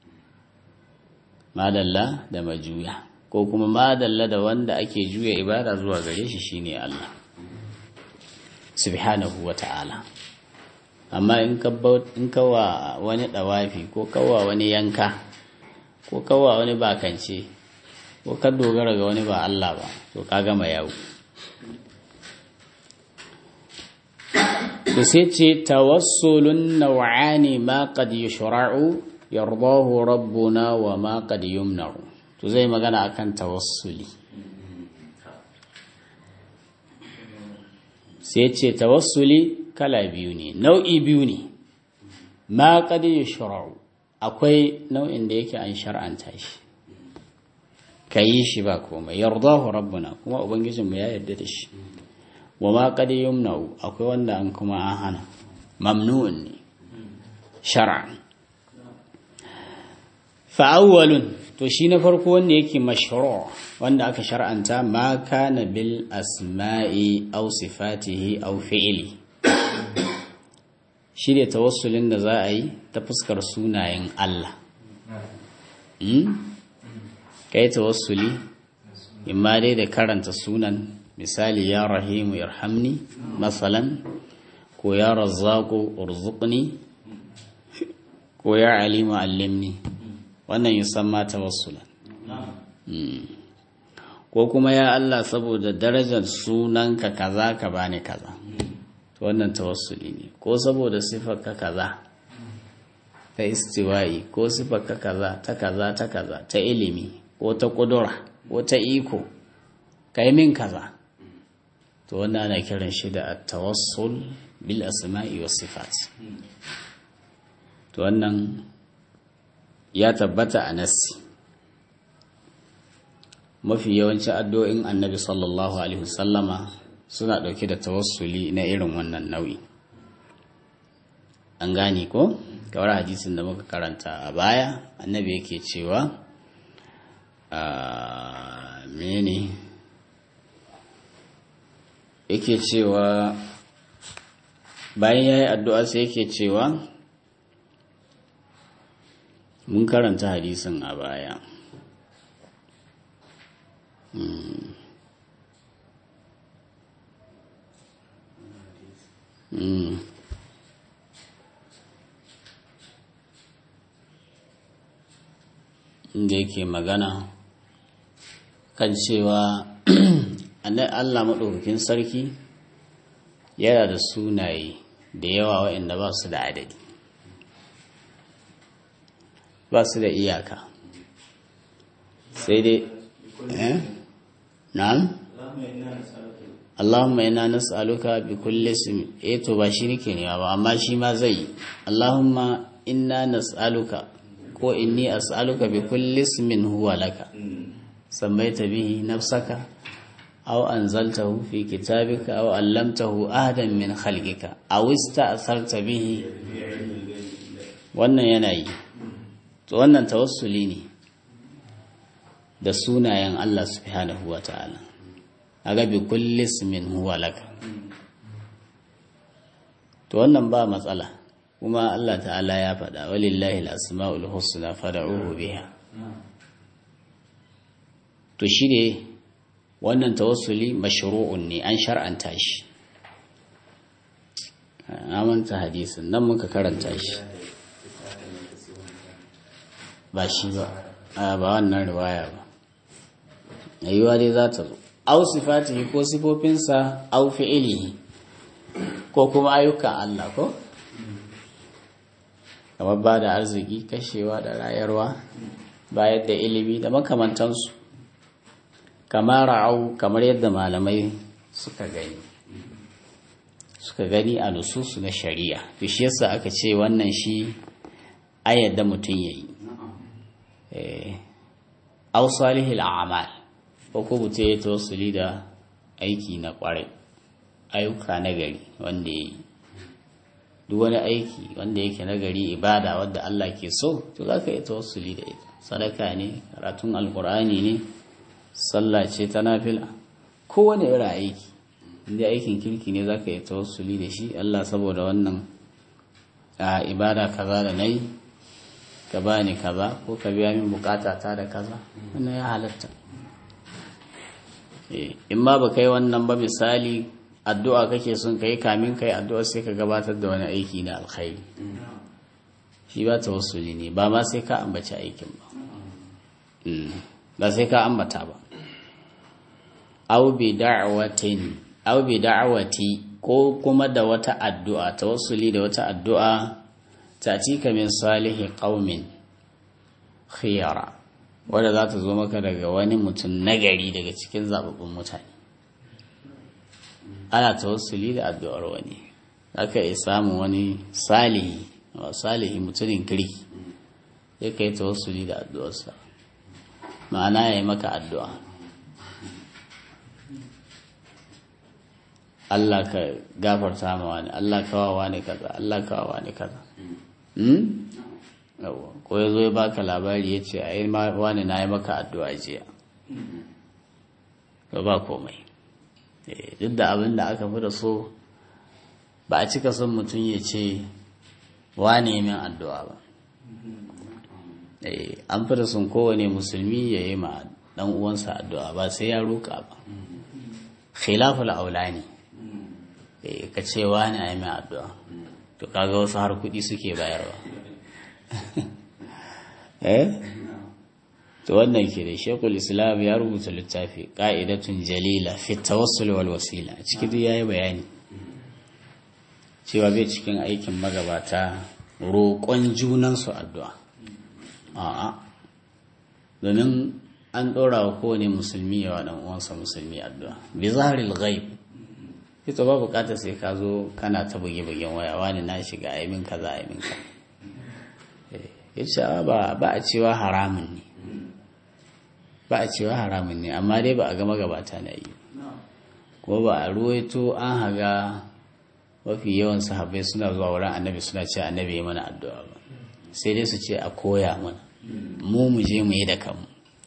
ma dalla da majuya ko kuma ma dalla da wanda ake juya ibada zuwa gare shi shine Allah subhanahu wa ta'ala amma in kawa wani ɗawafi ko kawa wani yanka ko kawa wani bakance ko ka dogara ga wani ba Allah ba to ka gama yawo to sai ce tawassulun naw'ani ma qad yushra'u yardahu rabbuna wa ma qad yumna'u to zai magana akan tawassuli sai ce tawassuli kala biyu ne nau'i biyu ne ma qad yushra'u akwai nau'in da yake an shar'anta shi kayi shi ba komai yardahu rabbuna kuma ubangijinmu ya yarda da shi wa ma qad yumna'u akwai wanda an kuma an hana mamnu'un ne shar'an fa awwalun to shi na farko wanda yake mashru' wanda aka shar'anta ma kana bil asma'i aw sifatihi aw fi'li shi ne tawassulin da za a yi ta fuskar sunayen Allah kai tawassuli imma dai da karanta sunan misali ya rahimu yarhamni masalan ko ya razzaku urzuqni ko ya alimu allimni wannan yusamma tawassulan ko kuma ya Allah saboda darajar sunanka kaza ka bani kaza to wannan tawassuli ne ko saboda sifarka kaza ta istiwa'i ko sifarka kaza ta kaza ta kaza ta ilimi ko ta kudura ko ta iko kai min kaza to wannan ana kiran shi da at-tawassul bil asma'i was sifat to wannan ya tabbata a nassi mafi yawancin addu'o'in annabi sallallahu alaihi wasallama suna ɗauke da tawassuli na irin wannan nau'i an gane ko kawar hadisin da muka karanta a baya annabi yake cewa a mene yake cewa bayan ya yi addu'a sai yake cewa mun karanta hadisin a baya inda yake magana kan cewa Allah maɗaukakin sarki yana da sunaye da yawa waɗanda ba su da adadi ba su da iyaka sai dai eh na'am Allahumma ina nas'aluka bi kulli ismi eh to ba shi nake ne ba amma shi ma zai Allahumma inna nas'aluka ko inni as'aluka bi kulli ismin huwa laka sammaita bihi nafsaka aw anzaltahu fi kitabika aw allamtahu ahadan min khalqika aw ista'tharta bihi wannan yana yi to wannan tawassuli ne da sunayen Allah subhanahu wa ta'ala aga bi kulli ismin huwa laka to wannan ba matsala kuma Allah ta'ala ya faɗa walillahi al-asma'ul husna fad'uhu biha to shine wannan tawassuli mashru'un ne an shar'anta shi amanta hadisin nan muka karanta shi ba shi ba a ba wannan riwaya ba ayyuwa dai za ta zo au sifatihi ko sifofinsa au fi'ilihi ko kuma ayyukan Allah ko kamar ba da arziki kashewa da rayarwa bayar da ilimi da makamantansu kamar ra'au kamar yadda malamai suka gani suka gani a nususu na shari'a shi yasa aka ce wannan shi ayyadda mutum ya yi au salihil a'mal ko ko mutum ya tawassuli da aiki na kwarai ayyuka na gari wanda ya yi duk wani aiki wanda yake nagari ibada wadda Allah ke so to za ka yi tawassuli da ita sadaka ne karatun alkur'ani ne sallah ce ta nafila kowane irin aiki inda aikin kirki ne za ka yi tawassuli da shi Allah saboda wannan a ibada kaza da nayi ka bani kaza ko ka biya min bukata ta da kaza wannan ya halatta in ma ba kai wannan ba misali addu'a kake son kai kamin kai addu'a sai ka gabatar da wani aiki na alkhairi shi ba ta wasu ne ba ma sai ka ambaci aikin ba ba sai ka ambata ba au bi da'watin au bi da'wati ko kuma da wata addu'a tawassuli da wata addu'a ta cika min salihi qaumin khiyara wadda za ta zo maka daga wani mutum nagari daga cikin zababbun mutane ana tawassuli da addu'ar wani aka yi samun wani salihi wa salihi mutumin kirki ya kai tawassuli da addu'arsa ma'ana ya yi maka addu'a Allah ka gafarta ma wani Allah kawawa ne kaza Allah kawawa ne kaza ko ya zo ya baka labari ya ce a yi wani na yi maka addu'a jiya ba ba komai duk da abin da aka fi da so ba a cika son mutum ya ce wane min addu'a ba an fi da son kowane musulmi ya yi ma dan uwansa addu'a ba sai ya roƙa ba khilaful aula ne ka ce wane a yi min addu'a to kaga wasu har kuɗi suke bayarwa eh to wannan ke da shekul islam ya rubuta littafi ƙa'idatun jalila fi tawassul wal wasila a cikin duk yayi bayani cewa bai cikin aikin magabata roƙon junansu addu'a a'a domin an ɗora wa kowane musulmi ya wa uwansa musulmi addu'a bi zaharil ghaib ita ba bukatar sai ka zo kana ta buge-bugen waya wani na shiga aimin kaza aimin ka ya ba ba a cewa haramun ne ba a cewa haramun ne amma dai ba a gama gabata na yi ko ba a ruwaito an haga mafi yawan sahabbai suna zuwa wurin annabi suna ce annabi ya mana addu'a ba sai dai su ce a koya mana mu mu je mu yi da kanmu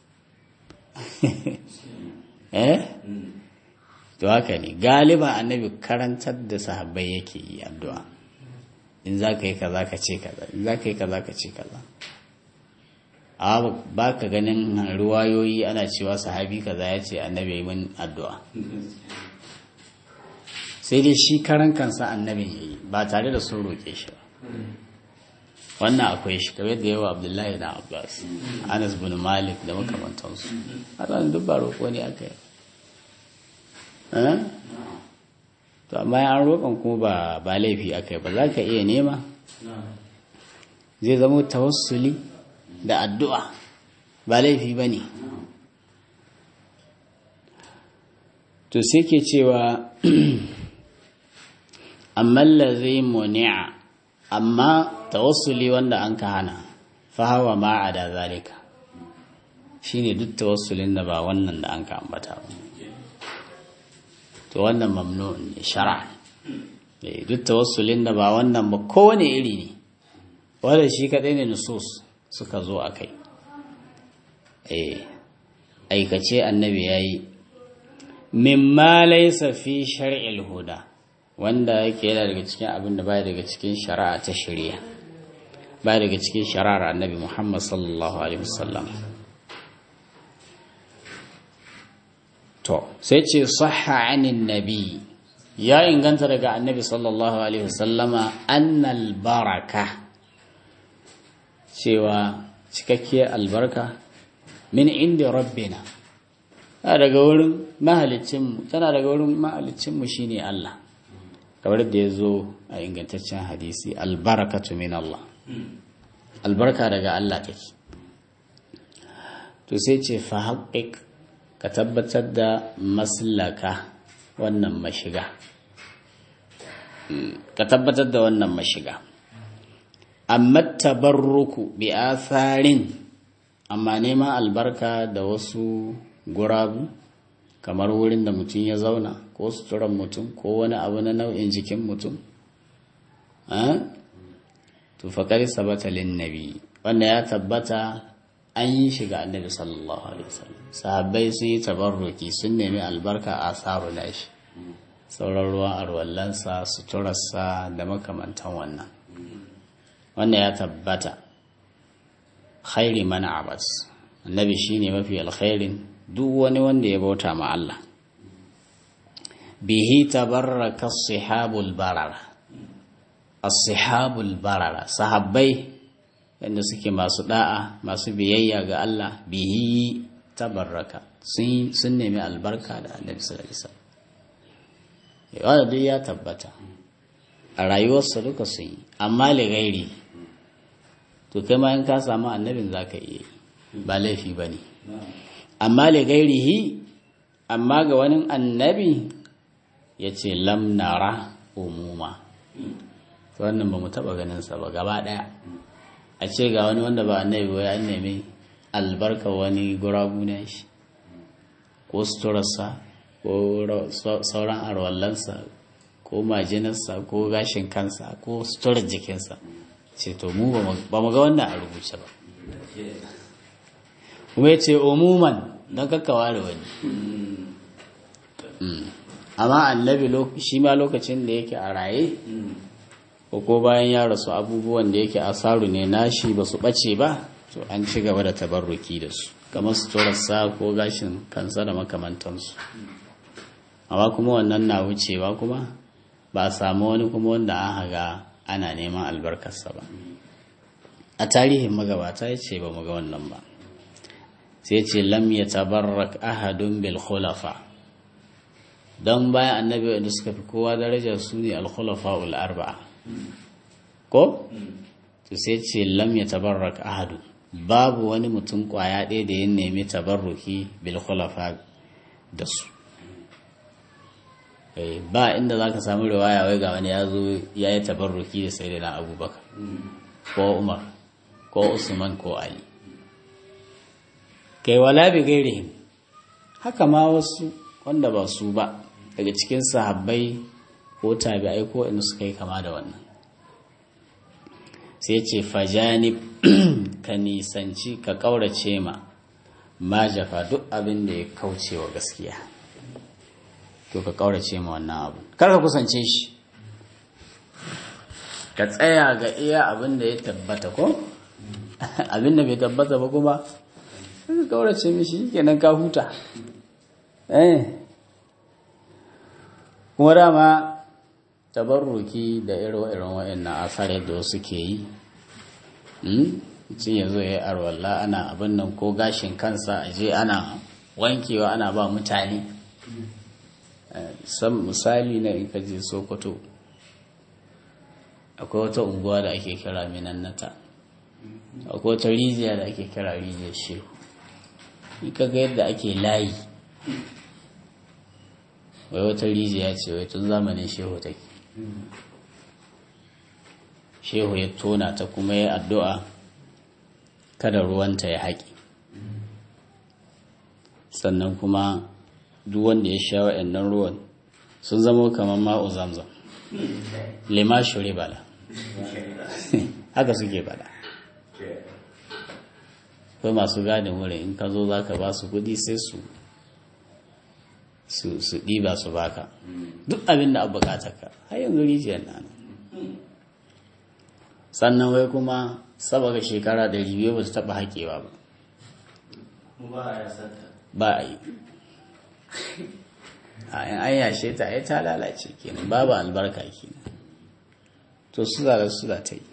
eh to haka ne galiba annabi karantar da sahabbai yake yi addu'a in za ka yi kaza ka ce kaza in za ka yi kaza ka ce kaza a ba ka ganin ruwayoyi ana cewa sahabi kaza ya ce annabi yi min addu'a sai dai shi karan kansa annabin ya yi ba tare da sun roƙe shi ba wannan akwai shi kamar da yawa abdullahi na abbas anas bin malik da makamantansu a tsanin duk ba roƙo ne aka yi to amma an roƙon kuma ba laifi aka yi ba za ka iya nema zai zama tawassuli da addu'a ba laifi ba ne to sai ke cewa amma zai muni'a amma tawassuli wanda an ka hana fahawa ma a da zalika shine duk tawassulin da ba wannan da an ka ambata ba to wannan mamnu'un ne shara duk tawassulin da ba wannan ba kowane iri ne wanda shi kadai ne nusus suka zo a kai aikace annabi ya yi mimma laisa fi shar'il huda wanda yake yana daga cikin abin da baya daga cikin shari'a ta shari'a baya daga cikin shari'ar annabi Muhammad sallallahu alaihi wasallam to sai ce sahha anin nabi ya inganta daga annabi sallallahu alaihi wasallama annal baraka cewa cikakkiyar albarka min inda rabbina tana daga wurin mahalicinmu tana daga wurin mahalicinmu shine Allah kamar da ya zo a ingantaccen hadisi albarakatu min Allah albarka daga Allah take to sai ce fa haƙiƙ ka tabbatar da maslaka wannan mashiga ka tabbatar da wannan mashiga amma tabarruku bi atharin amma neman albarka da wasu gurabu kamar wurin da mutum ya zauna ko suturan mutum ko wani abu na nau'in jikin mutum to faƙari sabata lin nabi wanda ya tabbata an yi shiga annabi sallallahu alaihi wasallam sahabbai sun yi tabarruki sun nemi albarka a tsaro na shi sauran ruwan arwallansa suturarsa da makamantan wannan wanda ya tabbata khairi mana abas annabi shine mafi alkhairin duk wani wanda ya bauta ma Allah bihi tabarraka sihabul barara as-sihabul barara sahabbai wanda suke masu da'a masu biyayya ga Allah bihi tabarraka sun sun nemi albarka da annabi sallallahu alaihi wasallam wanda duk ya tabbata a rayuwarsa duka sun yi amma li gairi to kai ma in ka samu annabin zaka iya ba laifi bane amma li gairihi amma ga wani annabi ya ce lamnara umuma wannan ba mu taɓa ganinsa ba gaba ɗaya a ce ga wani wanda ba annabi ba ya nemi albarka wani gurabu na shi ko suturarsa ko sauran arwallansa ko majinarsa ko gashin kansa ko suturar jikinsa ce to mu ba mu ga wannan a rubuce ba kuma ya ce umuman don kakkawa da wani amma annabi shi ma lokacin da yake a raye ko ko bayan ya rasu abubuwan da yake asaru ne nashi ba su ɓace ba to an ci gaba da tabarruki da su kamar suturarsa ko gashin kansa da makamantansu amma kuma wannan na wucewa kuma ba a samu wani kuma wanda an haga ana neman albarkarsa ba a tarihin magabata ya ce ba mu ga wannan ba sai ce lam ya tabarrak ahadun bil khulafa don bayan annabi wanda suka fi kowa darajar su ne al-khulafa arba'a ko to sai ce lam ya tabarrak ahadu babu wani mutum kwaya ɗaya da ya nemi tabarruki bil khulafa da su ba inda za ka samu riwaya wai ga wani ya zo ya yi tabarruki da sai na abubakar ko umar ko usman ko ali kai wala bi gairihim haka ma wasu wanda ba su ba daga cikin sahabbai ko tabi'ai ko inda suka yi kama da wannan sai ce fajani ka nisanci ka ƙaurace ma ma jafa duk abin da ya kauce wa gaskiya to ka ƙaurace ma wannan abu kar ka kusance shi ka tsaya ga iya abin da ya tabbata ko abin da bai tabbata ba kuma ka ƙaurace mishi kenan ka huta eh kuma dama tabarruki da irin wa'annan asar da wasu ke yi mutum ya zo ya yi arwalla ana abin nan ko gashin kansa a je ana wankewa ana ba mutane san misali na in kaje sokoto akwai wata unguwa da ake kira minannata akwai wata rijiya da ake kira rijiyar shehu ka ga yadda ake layi wai wata rijiya ce wai tun zamanin shehu take shehu ya tona ta kuma ya addu'a kada ruwanta ya haƙi sannan kuma duk wanda ya sha wa'annan ruwan sun zama kamar ma'u zamzam lima shuri bala haka suke bada kai masu gadin wurin in ka zo za ka ba su kudi sai su su ɗiba su baka duk abin da abu ka har yanzu rijiyar na sannan wai kuma saboda shekara da biyu ba su taɓa haƙewa ba ba a yi a yin an yashe ta ya ta lalace kenan babu albarka kenan to su da su da ta yi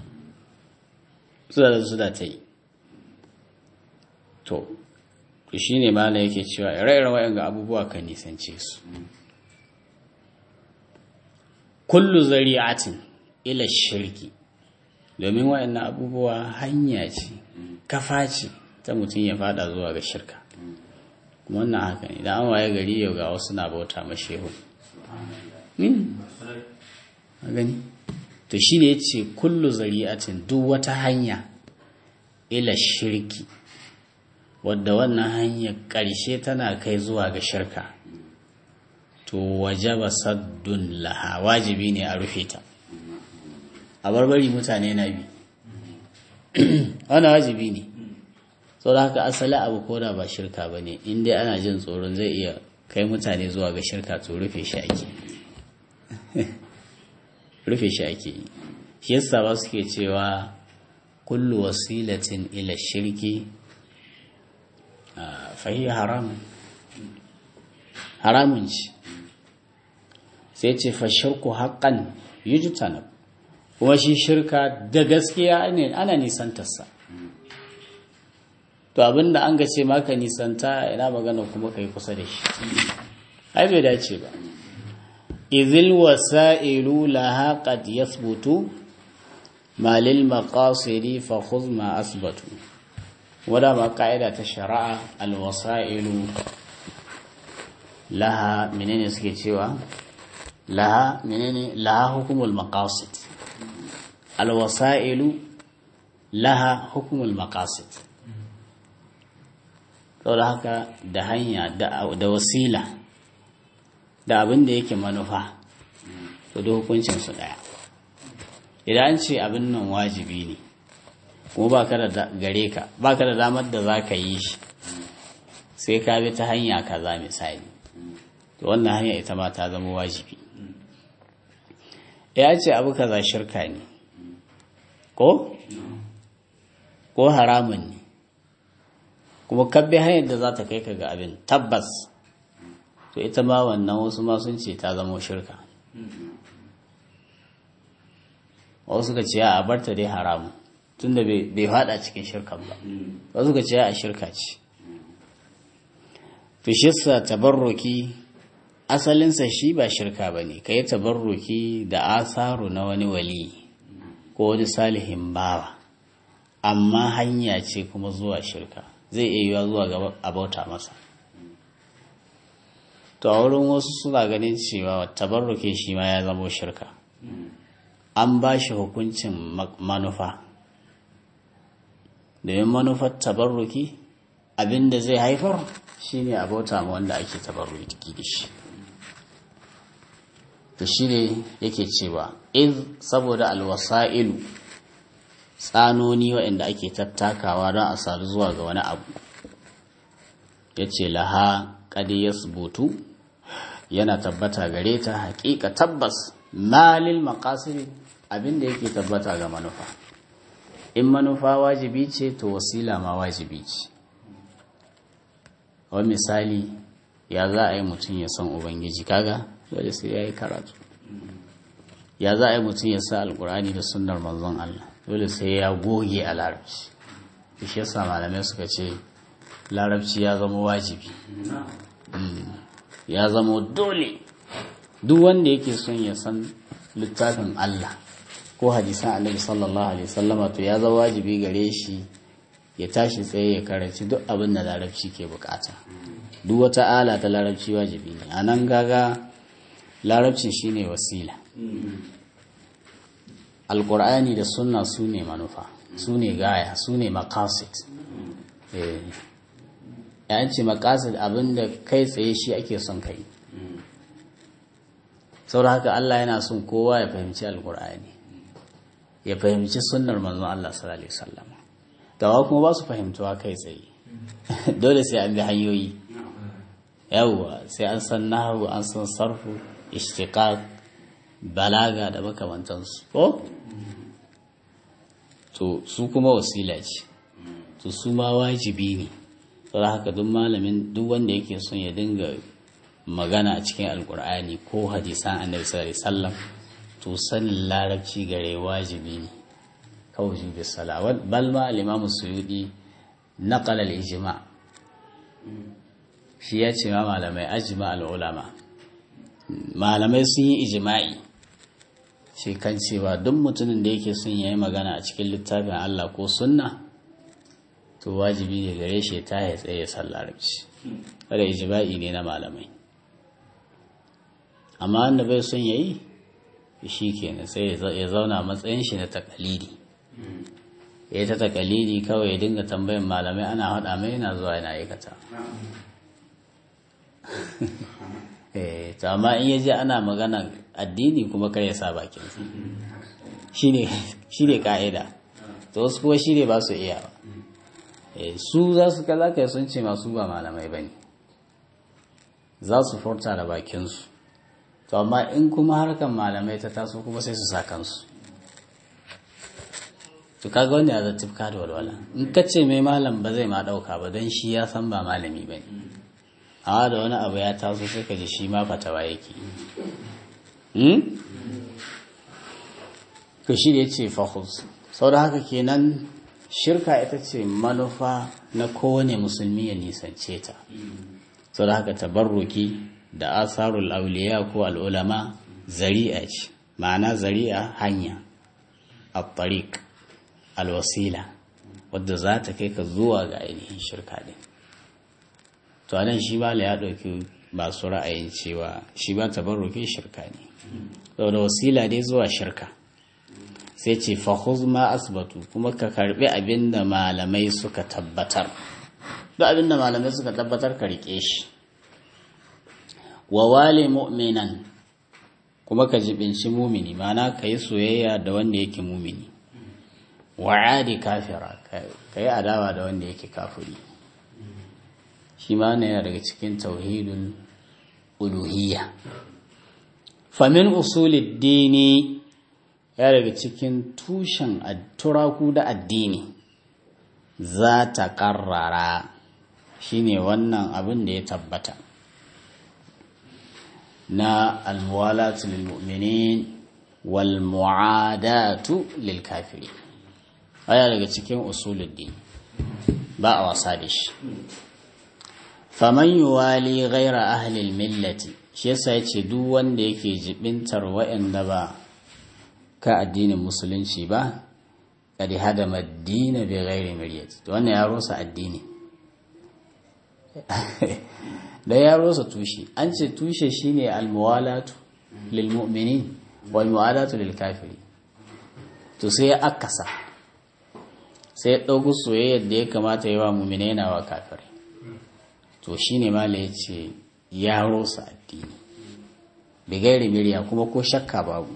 su da su da ta yi to to shi ne ma yake cewa ire-iren wayan ga abubuwa kan nisance su kullu zari'atin ila shirki domin wayannan abubuwa hanya ce kafa ce ta mutum ya fada zuwa ga shirka kuma wannan haka ne da an waye gari yau ga wasu na bauta mashehu gani to shi ne ya ce kullu zari'atin duk wata hanya ila shirki wadda wannan hanyar ƙarshe tana kai zuwa ga shirka to wajaba saddun laha wajibi ne a rufe ta a barbari mutane na bi wani wajibi ne sau da haka asali abu ko da ba shirka ba ne inda ana jin tsoron zai iya kai mutane zuwa ga shirka to rufe shi ake rufe shi ake yi shi yasa ba suke cewa kullu wasilatin ila shirki fahi haram haramun ci sai ce fa shirku haƙan yujtanab kuma shi shirka da gaskiya ne ana nisantarsa to abinda an ga ce maka nisanta ina magana kuma kai kusa da shi ai bai dace ba izil wasa'ilu laha qad yathbutu ma lil maqasidi fa khudh ma asbatu wada ma ka'ida ta shari'a al wasa'ilu laha menene suke cewa laha menene laha hukumul maqasid al wasa'ilu laha hukumul maqasid saboda haka da hanya da wasila da abin da yake manufa to da hukuncinsu ɗaya idan an ce abin nan wajibi ne kuma ba ka da gare ka ba ka da damar da za ka yi shi sai ka bi ta hanya kaza misali to wannan hanya ita ma ta zama wajibi ya ce abu kaza shirka ne ko ko haramun ne kuma kabbe hanyar da za ta kai ka ga abin tabbas to ita ma wannan wasu ma sun ce ta zama shirka wasu ka ce a barta dai haramu tunda bai fada cikin shirkan ba wasu ka ce a shirka ce fishissa tabarruki asalinsa shi ba shirka ba ne ka yi tabarruki da asaru na wani wali ko wani salihin bawa amma hanya ce kuma zuwa shirka zai iya yiwa zuwa ga abauta masa to a wurin wasu suna ganin cewa tabarruke shi ma ya zamo shirka an ba shi hukuncin manufa domin manufar tabarruki abinda zai haifar shine abauta ma wanda ake tabarruki da shi to shi ne yake cewa iz saboda alwasa'ilu tsanoni waɗanda ake tattakawa don a sadu zuwa ga wani abu ya ce laha ƙadi ya subutu yana tabbata gare ta haƙiƙa tabbas malil maƙasiri abinda yake tabbata ga manufa in manufa wajibi ce to wasila ma wajibi ce wani misali ya za a yi mutum ya san ubangiji kaga dole sai ya yi karatu ya za a yi mutum ya sa alkurani da sunnar manzon Allah dole sai ya goge a larabci shi yasa malamai suka ce larabci ya zama wajibi ya zama dole duk wanda yake son ya san littafin Allah ko hadisan annabi sallallahu alaihi wasallama to ya zama wajibi gare shi ya tashi tsaye ya karanci duk abin da larabci ke bukata duk wata ala ta larabci wajibi ne a nan gaga larabci shine wasila alkur'ani da sunna su ne manufa su ne gaya su ne makasit ya ce makasit abinda kai tsaye shi ake son kai sau haka Allah yana son kowa ya fahimci alkur'ani ya fahimci sunnar manzon Allah sallallahu alaihi wasallam dawa kuma ba su fahimtuwa kai tsaye dole sai an bi hanyoyi yawwa sai an san nahawu an san sarfu ishtiqaq balaga da makamantansu ko to su kuma wasila ce to su ma wajibi ne saboda haka duk malamin duk wanda yake son ya dinga magana a cikin alkur'ani ko hadisan annabi sallallahu alaihi wasallam to sanin larabci gare wajibi ne kawai bi salawat bal ma al-imam suyudi naqala al-ijma shi ya ce ma malamai ajma al-ulama malamai sun yi ijma'i shi kan cewa duk mutumin da yake son yayi magana a cikin littafin Allah ko sunna to wajibi ne gare shi ta ya tsaye san larabci kada ijma'i ne na malamai amma wanda bai son yayi shi kenan sai ya zauna matsayin shi na takalidi ya ta takalidi kawai ya dinga tambayin malamai ana haɗa mai yana zuwa yana aikata eh to amma in yaji ana magana addini kuma kai ya sa bakin shi ne ka'ida to wasu kuma shi ne ba su iya ba su za su kala kai sun ce masu ba malamai ba ne za su furta da bakinsu to amma in kuma harkan malamai ta taso kuma sai su sa kansu to kaga wanda ya zata da walwala in ka ce mai malam ba zai ma dauka ba don shi ya san ba malami ba ne amma da wani abu ya taso sai ka ji shi ma fatawa yake to shi ya ce fahus sau da haka kenan shirka ita ce manufa na kowane musulmi ya nisance ta sau da haka tabarruki da asarul auliya ko al'ulama zari'a ce ma'ana zari'a hanya a tariq alwasila wadda za ta kai ka zuwa ga ainihin shirka din to anan shi ba ya ɗauki masu ra'ayin cewa shi ba tabarruki shirka ne saboda wasila dai zuwa shirka sai ce fahuz ma asbatu kuma ka karbi abin da malamai suka tabbatar duk abin da malamai suka tabbatar ka rike shi wa wale mu'minan kuma ka jibinci mumini mana ka yi soyayya da wanda yake mumini wa adi kafira ka yi adawa da wanda yake kafiri shi ma yana daga cikin tauhidul uluhiyya famin usulid dini ya daga cikin tushen turaku da addini za ta ƙarrara shine wannan abin da ya tabbata na almuwalatu lil mu'minin wal mu'adatu lil kafiri aya daga cikin usuluddin ba a wasa da shi faman yuwali ghaira ahli millati shi yasa yace duk wanda yake jibintar wa'anda ba ka addinin musulunci ba kadi hadama addini bi ghairi miryati to wannan ya rosa addini da ya rosa tushe an ce tushe shine almuwalatu lil mu'minin wal muwalatu lil kafiri to sai ya akasa sai ya dauko soyayyar da ya kamata yi wa mu'minai na wa kafirai to shine mala yace ya rosa addini bi ghairi mirya kuma ko shakka babu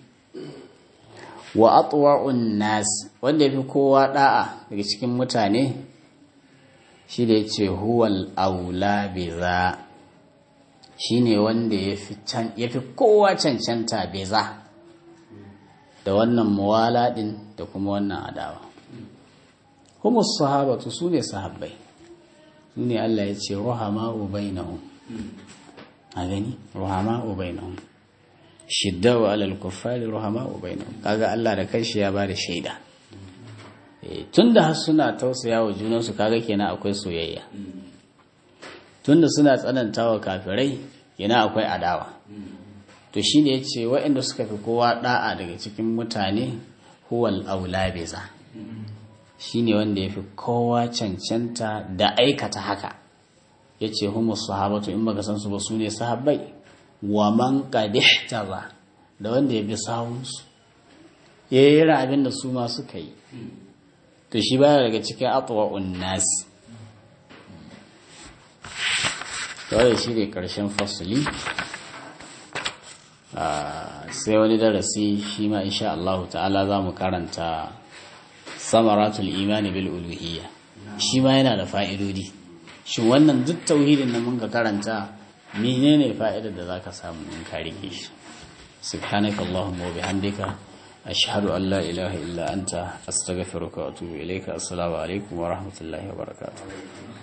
wa atwa'un nas wanda yafi kowa da'a daga cikin mutane shi da yace huwal aula biza shine wanda yafi can yafi kowa cancanta biza da wannan muwala din da kuma wannan adawa humus sahabatu sune sahabbai sune Allah ya ce ruhama'u bainahum a gani ruhama'u bainahum shiddawa alal kuffari ruhama'u bainahum kaga Allah da kanshi ya bada shaida tunda har suna tausaya wa junansu kaga kenan akwai soyayya tunda suna tsanantawa kafirai kenan akwai adawa to shi ne yace waɗanda suka fi kowa da'a daga cikin mutane huwal aula biza shine wanda yafi kowa cancanta da aikata haka yace humus sahabatu in baka san su ba sune sahabbai wa man qadihtaba da wanda ya bi sawunsu ya yi abin da su ma suka yi to shi baya daga cikin atwa'un nas kawai shi ne ƙarshen fasuli sai wani darasi shi ma insha Allah ta'ala za mu karanta samaratul imani bil uluhiyya shi ma yana da fa'idodi shi wannan duk tauhidin da mun ka karanta menene fa'idar da zaka samu in ka rike shi subhanaka allahumma wa bihamdika ashhadu an la ilaha illa anta astaghfiruka wa atubu ilayka assalamu alaikum wa rahmatullahi wa barakatuh